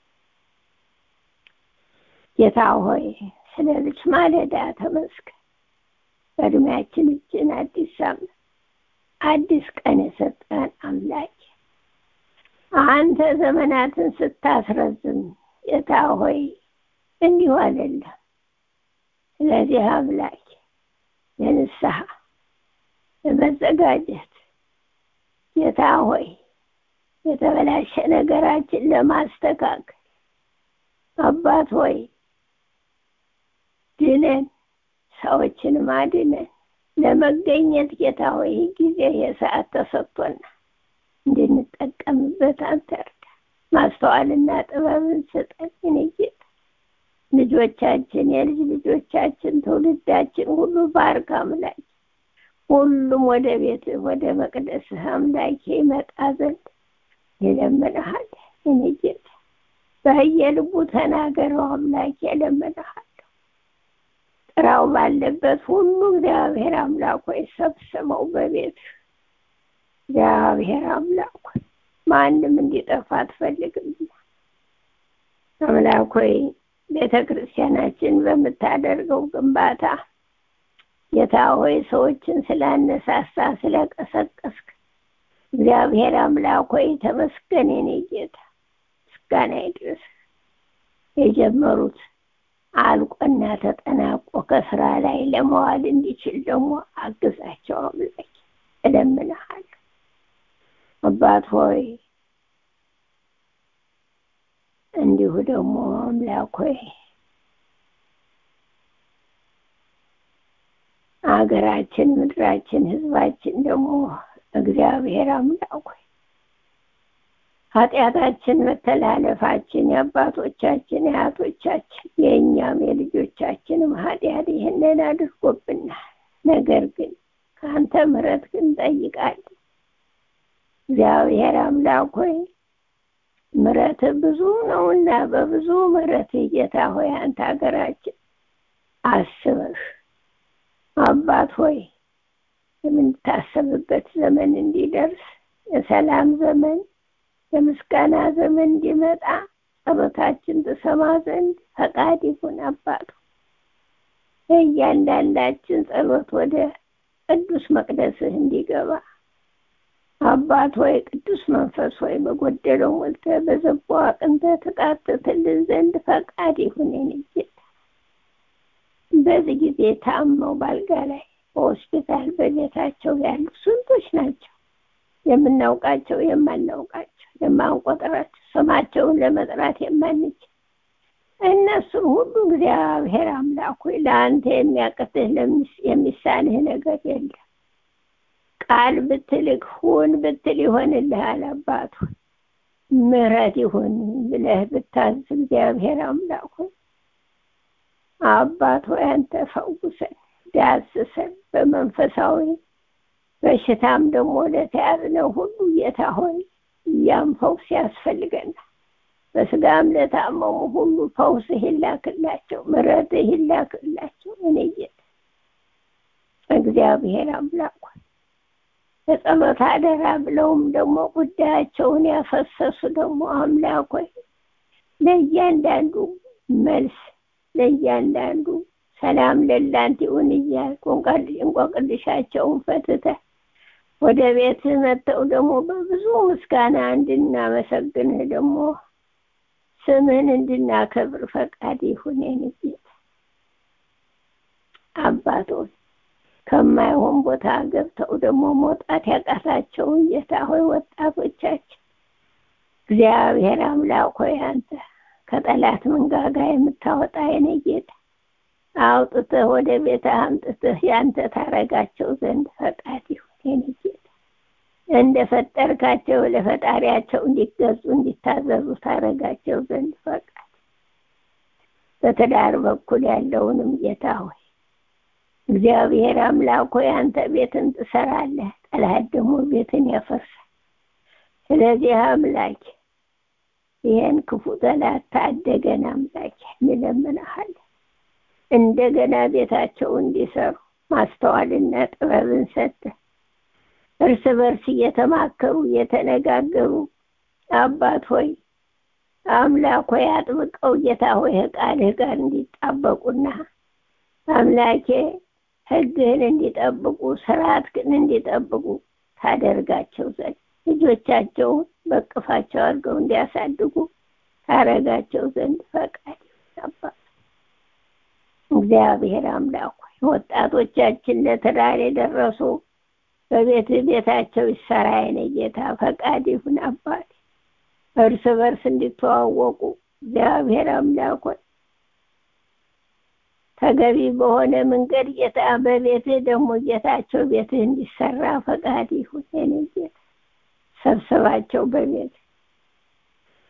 ጌታ ሆይ ስለዚች ማለዳ ተመስገን። በእድሜያችን እጅን አዲስ ሳምንት አዲስ ቀን የሰጠን አምላክ አንተ ዘመናትን ስታስረዝም ጌታ ሆይ እንዲሁ አይደለም። ስለዚህ አምላክ ለንስሐ ለመዘጋጀት ጌታ ሆይ የተበላሸ ነገራችን ለማስተካከል አባት ሆይ ድነን ሰዎችን ማድነን ለመገኘት ጌታ ሆይ ጊዜ የሰዓት ተሰጥቶና እንድንጠቀምበት አንተ እርዳ። ማስተዋልና ጥበብን ስጠን የኔ ጌታ። ልጆቻችን፣ የልጅ ልጆቻችን፣ ትውልዳችን ሁሉ ባርክ አምላክ። ሁሉም ወደ ቤት ወደ መቅደስ አምላኬ ይመጣ ዘንድ ይለምንሃል። እኔ ጌታ በየልቡ ተናገረው አምላኬ እለምንሃለሁ። ጥራው ባለበት ሁሉ እግዚአብሔር አምላክ ሆይ ሰብስበው በቤት እግዚአብሔር አምላክ ሆይ ማንም እንዲጠፋ አትፈልግም። አምላክ ሆይ ቤተ ክርስቲያናችን በምታደርገው ግንባታ ጌታ ሆይ ሰዎችን ስላነሳሳ ስለቀሰቀስክ እግዚአብሔር አምላክ ሆይ ተመስገን። የኔ ጌታ ምስጋና ይድረስ። የጀመሩት አልቆና ተጠናቆ ከስራ ላይ ለመዋል እንዲችል ደግሞ አግዛቸው አምላክ እለምንሃለሁ። አባት ሆይ እንዲሁ ደግሞ አምላክ ሆይ አገራችን፣ ምድራችን፣ ህዝባችን ደግሞ እግዚአብሔር አምላክ ሆይ ኃጢአታችን፣ መተላለፋችን የአባቶቻችን የአያቶቻችን የእኛም የልጆቻችንም ኃጢአት ይህንን አድርጎብናል። ነገር ግን ከአንተ ምሕረት ግን እንጠይቃለን። እግዚአብሔር አምላክ ሆይ ምሕረት ብዙ ነውና በብዙ ምሕረት ጌታ ሆይ አንተ ሀገራችን አስበህ አባት ሆይ የምንታሰብበት ዘመን እንዲደርስ የሰላም ዘመን የምስጋና ዘመን እንዲመጣ ጸሎታችን ትሰማ ዘንድ ፈቃድ ይሁን። አባቱ የእያንዳንዳችን ጸሎት ወደ ቅዱስ መቅደስህ እንዲገባ አባት ሆይ ቅዱስ መንፈስ ሆይ በጎደለው ሞልተህ በዘቦ አቅንተህ ትቃትትልን ዘንድ ፈቃድ ይሁን። የኔ ጌታ በዚህ ጊዜ ታመው ባልጋ ላይ በሆስፒታል በቤታቸው ያሉ ስንቶች ናቸው። የምናውቃቸው የማናውቃቸው የማንቆጥራቸው ስማቸውን ለመጥራት የማንችል እነሱን ሁሉ እግዚአብሔር አምላክ ሆይ ለአንተ የሚያቅትህ የሚሳንህ ነገር የለም። ቃል ብትልክ ሁን ብትል ይሆንልሃል። አባት ሆይ ምሕረት ይሁን ብለህ ብታዝ እግዚአብሔር አምላክ ሆይ አባት ሆይ አንተ ፈውሰን ዳስሰን በመንፈሳዊ በሽታም ደግሞ ለተያዝነው ሁሉ ጌታ ሆይ ያም ፈውስ ያስፈልገናል። በስጋም ለታመሙ ሁሉ ፈውስህ ይላክላቸው፣ ምሕረትህ ይላክላቸው። እኔ ጌታ እግዚአብሔር አምላክ ሆይ ለጸሎት አደራ ብለውም ደግሞ ጉዳያቸውን ያፈሰሱ ደግሞ አምላክ ሆይ ለእያንዳንዱ መልስ ለእያንዳንዱ ሰላም ለላንተ ይሁን እያልኩ እንቆቅልሻቸውን ፈትተህ ወደ ቤት መጥተው ደግሞ በብዙ ምስጋና እንድናመሰግንህ ደግሞ ስምህን እንድናከብር ፈቃድ ይሁን። የኔ ጌታ አባቶች ከማይሆን ቦታ ገብተው ደግሞ መውጣት ያቃታቸውን ጌታ ሆይ ወጣቶቻችን እግዚአብሔር አምላክ ሆይ አንተ ከጠላት መንጋጋ የምታወጣ የኔ ጌታ አውጥተህ ወደ ቤትህ አምጥተህ ያንተ ታረጋቸው ዘንድ ፈቃድ ይሁን። የኔ ጌታ እንደ ፈጠርካቸው ለፈጣሪያቸው እንዲገዙ እንዲታዘዙ ታረጋቸው ዘንድ ፈቃድ በትዳር በኩል ያለውንም ጌታ ሆይ እግዚአብሔር አምላክ ሆይ አንተ ቤትን ትሰራለህ፣ ጠላት ደግሞ ቤትን ያፈርሳል። ስለዚህ አምላክ ይህን ክፉ ጠላት ታደገን አምላክ እንለምንሃለን። እንደገና ቤታቸው እንዲሰሩ ማስተዋልና ጥበብን ሰጠ። እርስ በርስ እየተማከሩ እየተነጋገሩ አባት ሆይ አምላክ ሆይ አጥብቀው ጌታ ሆይ ቃልህ ጋር እንዲጣበቁና አምላኬ ሕግህን እንዲጠብቁ ስርዓትህን እንዲጠብቁ ታደርጋቸው ዘንድ ልጆቻቸውን በቅፋቸው አድርገው እንዲያሳድጉ ታረጋቸው ዘንድ ፈቃድ አባት እግዚአብሔር አምላክ ሆይ ወጣቶቻችን ለትዳር የደረሱ በቤት ቤታቸው ይሰራ የኔ ጌታ ፈቃድ ይሁን አባት እርስ በርስ እንዲተዋወቁ እግዚአብሔር አምላክ ሆይ ተገቢ በሆነ መንገድ ጌታ በቤትህ ደግሞ ጌታቸው ቤትህ እንዲሰራ ፈቃድ ይሁን የኔ ጌታ ሰብስባቸው በቤት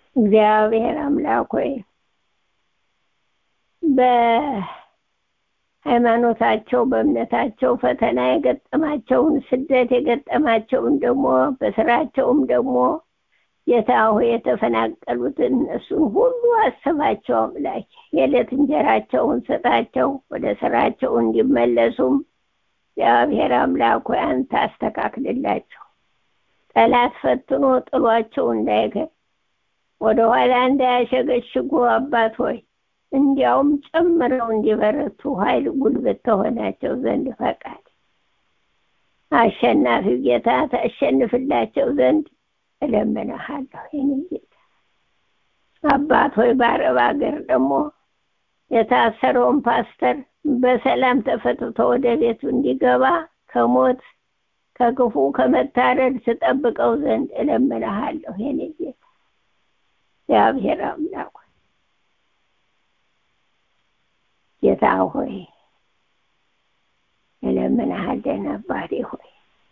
እግዚአብሔር አምላክ ሆይ ሃይማኖታቸው በእምነታቸው ፈተና የገጠማቸውን ስደት የገጠማቸውን ደግሞ በስራቸውም ደግሞ ጌታ ሆይ የተፈናቀሉትን እነሱን ሁሉ አስባቸው አምላክ የዕለት እንጀራቸውን ስጣቸው ወደ ስራቸው እንዲመለሱም እግዚአብሔር አምላክ ሆይ አንተ አስተካክልላቸው ጠላት ፈትኖ ጥሏቸው እንዳይገር ወደ ኋላ እንዳያሸገሽጉ አባት ሆይ እንዲያውም ጨምረው እንዲበረቱ ኃይል ጉልበት ተሆናቸው ዘንድ ፈቃድ አሸናፊው ጌታ ታሸንፍላቸው ዘንድ እለምንሃለሁ የኔ ጌታ አባት ሆይ በአረብ ሀገር ደግሞ የታሰረውን ፓስተር በሰላም ተፈትቶ ወደ ቤቱ እንዲገባ ከሞት ከክፉ ከመታረድ ስጠብቀው ዘንድ እለምንሃለሁ የኔ ጌታ እግዚአብሔር አምላክ ጌታ ሆይ እለምንሃለን አባቴ ሆይ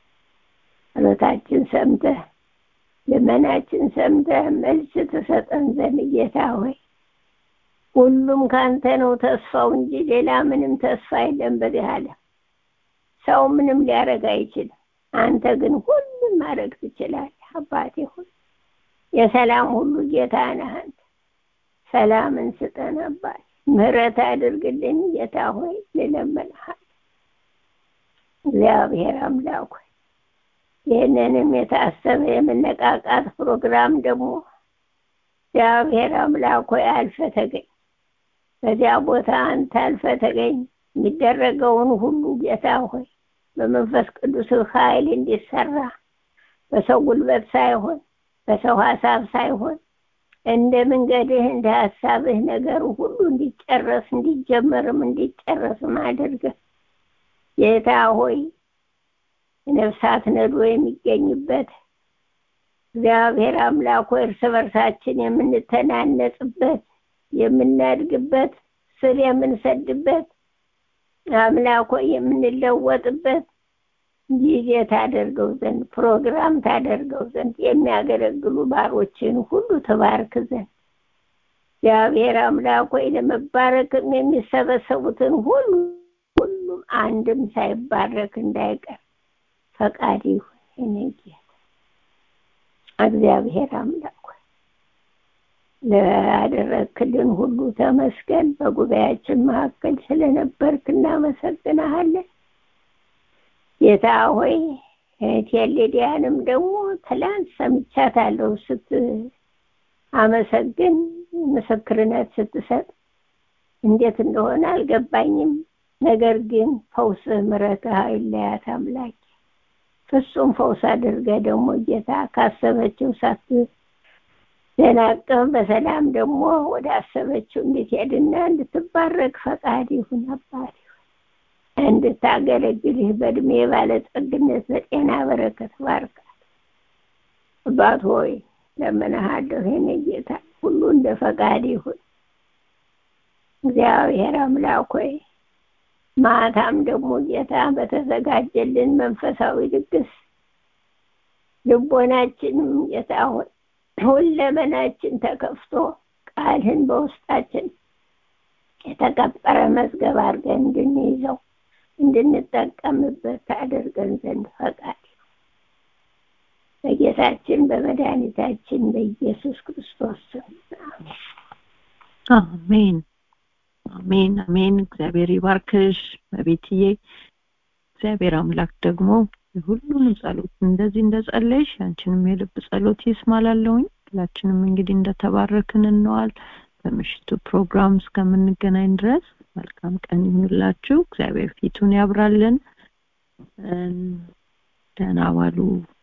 ጸሎታችን ሰምተህ ልመናችን ሰምተህ መልስ ትሰጠን ዘንድ ጌታ ሆይ ሁሉም ካንተ ነው ተስፋው እንጂ ሌላ ምንም ተስፋ የለም በዚህ ዓለም ሰው ምንም ሊያደርግ አይችልም አንተ ግን ሁሉም ማድረግ ትችላለህ አባቴ ሆይ የሰላም ሁሉ ጌታ ነህ አንተ ሰላምን ስጠን አባቴ ምህረት አድርግልን ጌታ ሆይ ልለምንሃል እግዚአብሔር አምላክ ሆይ ይህንንም የታሰበ የመነቃቃት ፕሮግራም ደግሞ እግዚአብሔር አምላክ ሆይ አልፈ ተገኝ በዚያ ቦታ አንተ አልፈ ተገኝ የሚደረገውን ሁሉ ጌታ ሆይ በመንፈስ ቅዱስ ኃይል እንዲሰራ በሰው ጉልበት ሳይሆን በሰው ሀሳብ ሳይሆን እንደ መንገድህ እንደ ሀሳብህ ነገሩ ሁሉ እንዲጨረስ እንዲጀመርም እንዲጨረስም አድርገህ ጌታ ሆይ ነፍሳት ነዶ የሚገኝበት እግዚአብሔር አምላክ ሆይ እርስ በርሳችን የምንተናነጽበት የምናድግበት ስር የምንሰድበት አምላክ ሆይ የምንለወጥበት ጊዜ ታደርገው ዘንድ ፕሮግራም ታደርገው ዘንድ የሚያገለግሉ ባሮችን ሁሉ ተባርክ ዘንድ እግዚአብሔር አምላክ ሆይ ለመባረክም የሚሰበሰቡትን ሁሉ ሁሉም አንድም ሳይባረክ እንዳይቀር ፈቃድ ይሁን የኔ ጌታ እግዚአብሔር አምላክ ላደረክልን ሁሉ ተመስገን በጉባኤያችን መካከል ስለነበርክ እናመሰግናሃለን ጌታ ሆይ እህቴ ሊዲያንም ደግሞ ትላንት ሰምቻታለሁ ስት አመሰግን ምስክርነት ስትሰጥ እንዴት እንደሆነ አልገባኝም ነገር ግን ፈውስ ምሕረትህ አይለያት አምላክ ፍጹም ፈውስ አድርገ ደግሞ ጌታ ካሰበችው ሳት ደናቅም በሰላም ደግሞ ወደ አሰበችው እንድትሄድና እንድትባረክ ፈቃድ ይሁን አባት እንድታገለግልህ በእድሜ ባለጸግነት በጤና በረከት ባርካት አባት ሆይ ለምንሃለሁ የኔ ጌታ ሁሉ እንደ ፈቃድ ይሁን እግዚአብሔር አምላክ ሆይ ማታም ደግሞ ጌታ በተዘጋጀልን መንፈሳዊ ድግስ ልቦናችንም ጌታ ሆይ ሁለመናችን ተከፍቶ ቃልህን በውስጣችን የተቀበረ መዝገብ አድርገን እንድንይዘው እንድንጠቀምበት ታደርገን ዘንድ ፈቃድ በጌታችን በመድኃኒታችን በኢየሱስ ክርስቶስ ስም አሜን አሜን አሜን እግዚአብሔር ይባርክሽ በቤትዬ እግዚአብሔር አምላክ ደግሞ ሁሉንም ጸሎት እንደዚህ እንደጸለይሽ አንቺንም የልብ ጸሎት ይስማላለሁኝ ሁላችንም እንግዲህ እንደተባረክን እንዋል በምሽቱ ፕሮግራም እስከምንገናኝ ድረስ መልካም ቀን ይሁንላችሁ እግዚአብሔር ፊቱን ያብራልን ደህና ዋሉ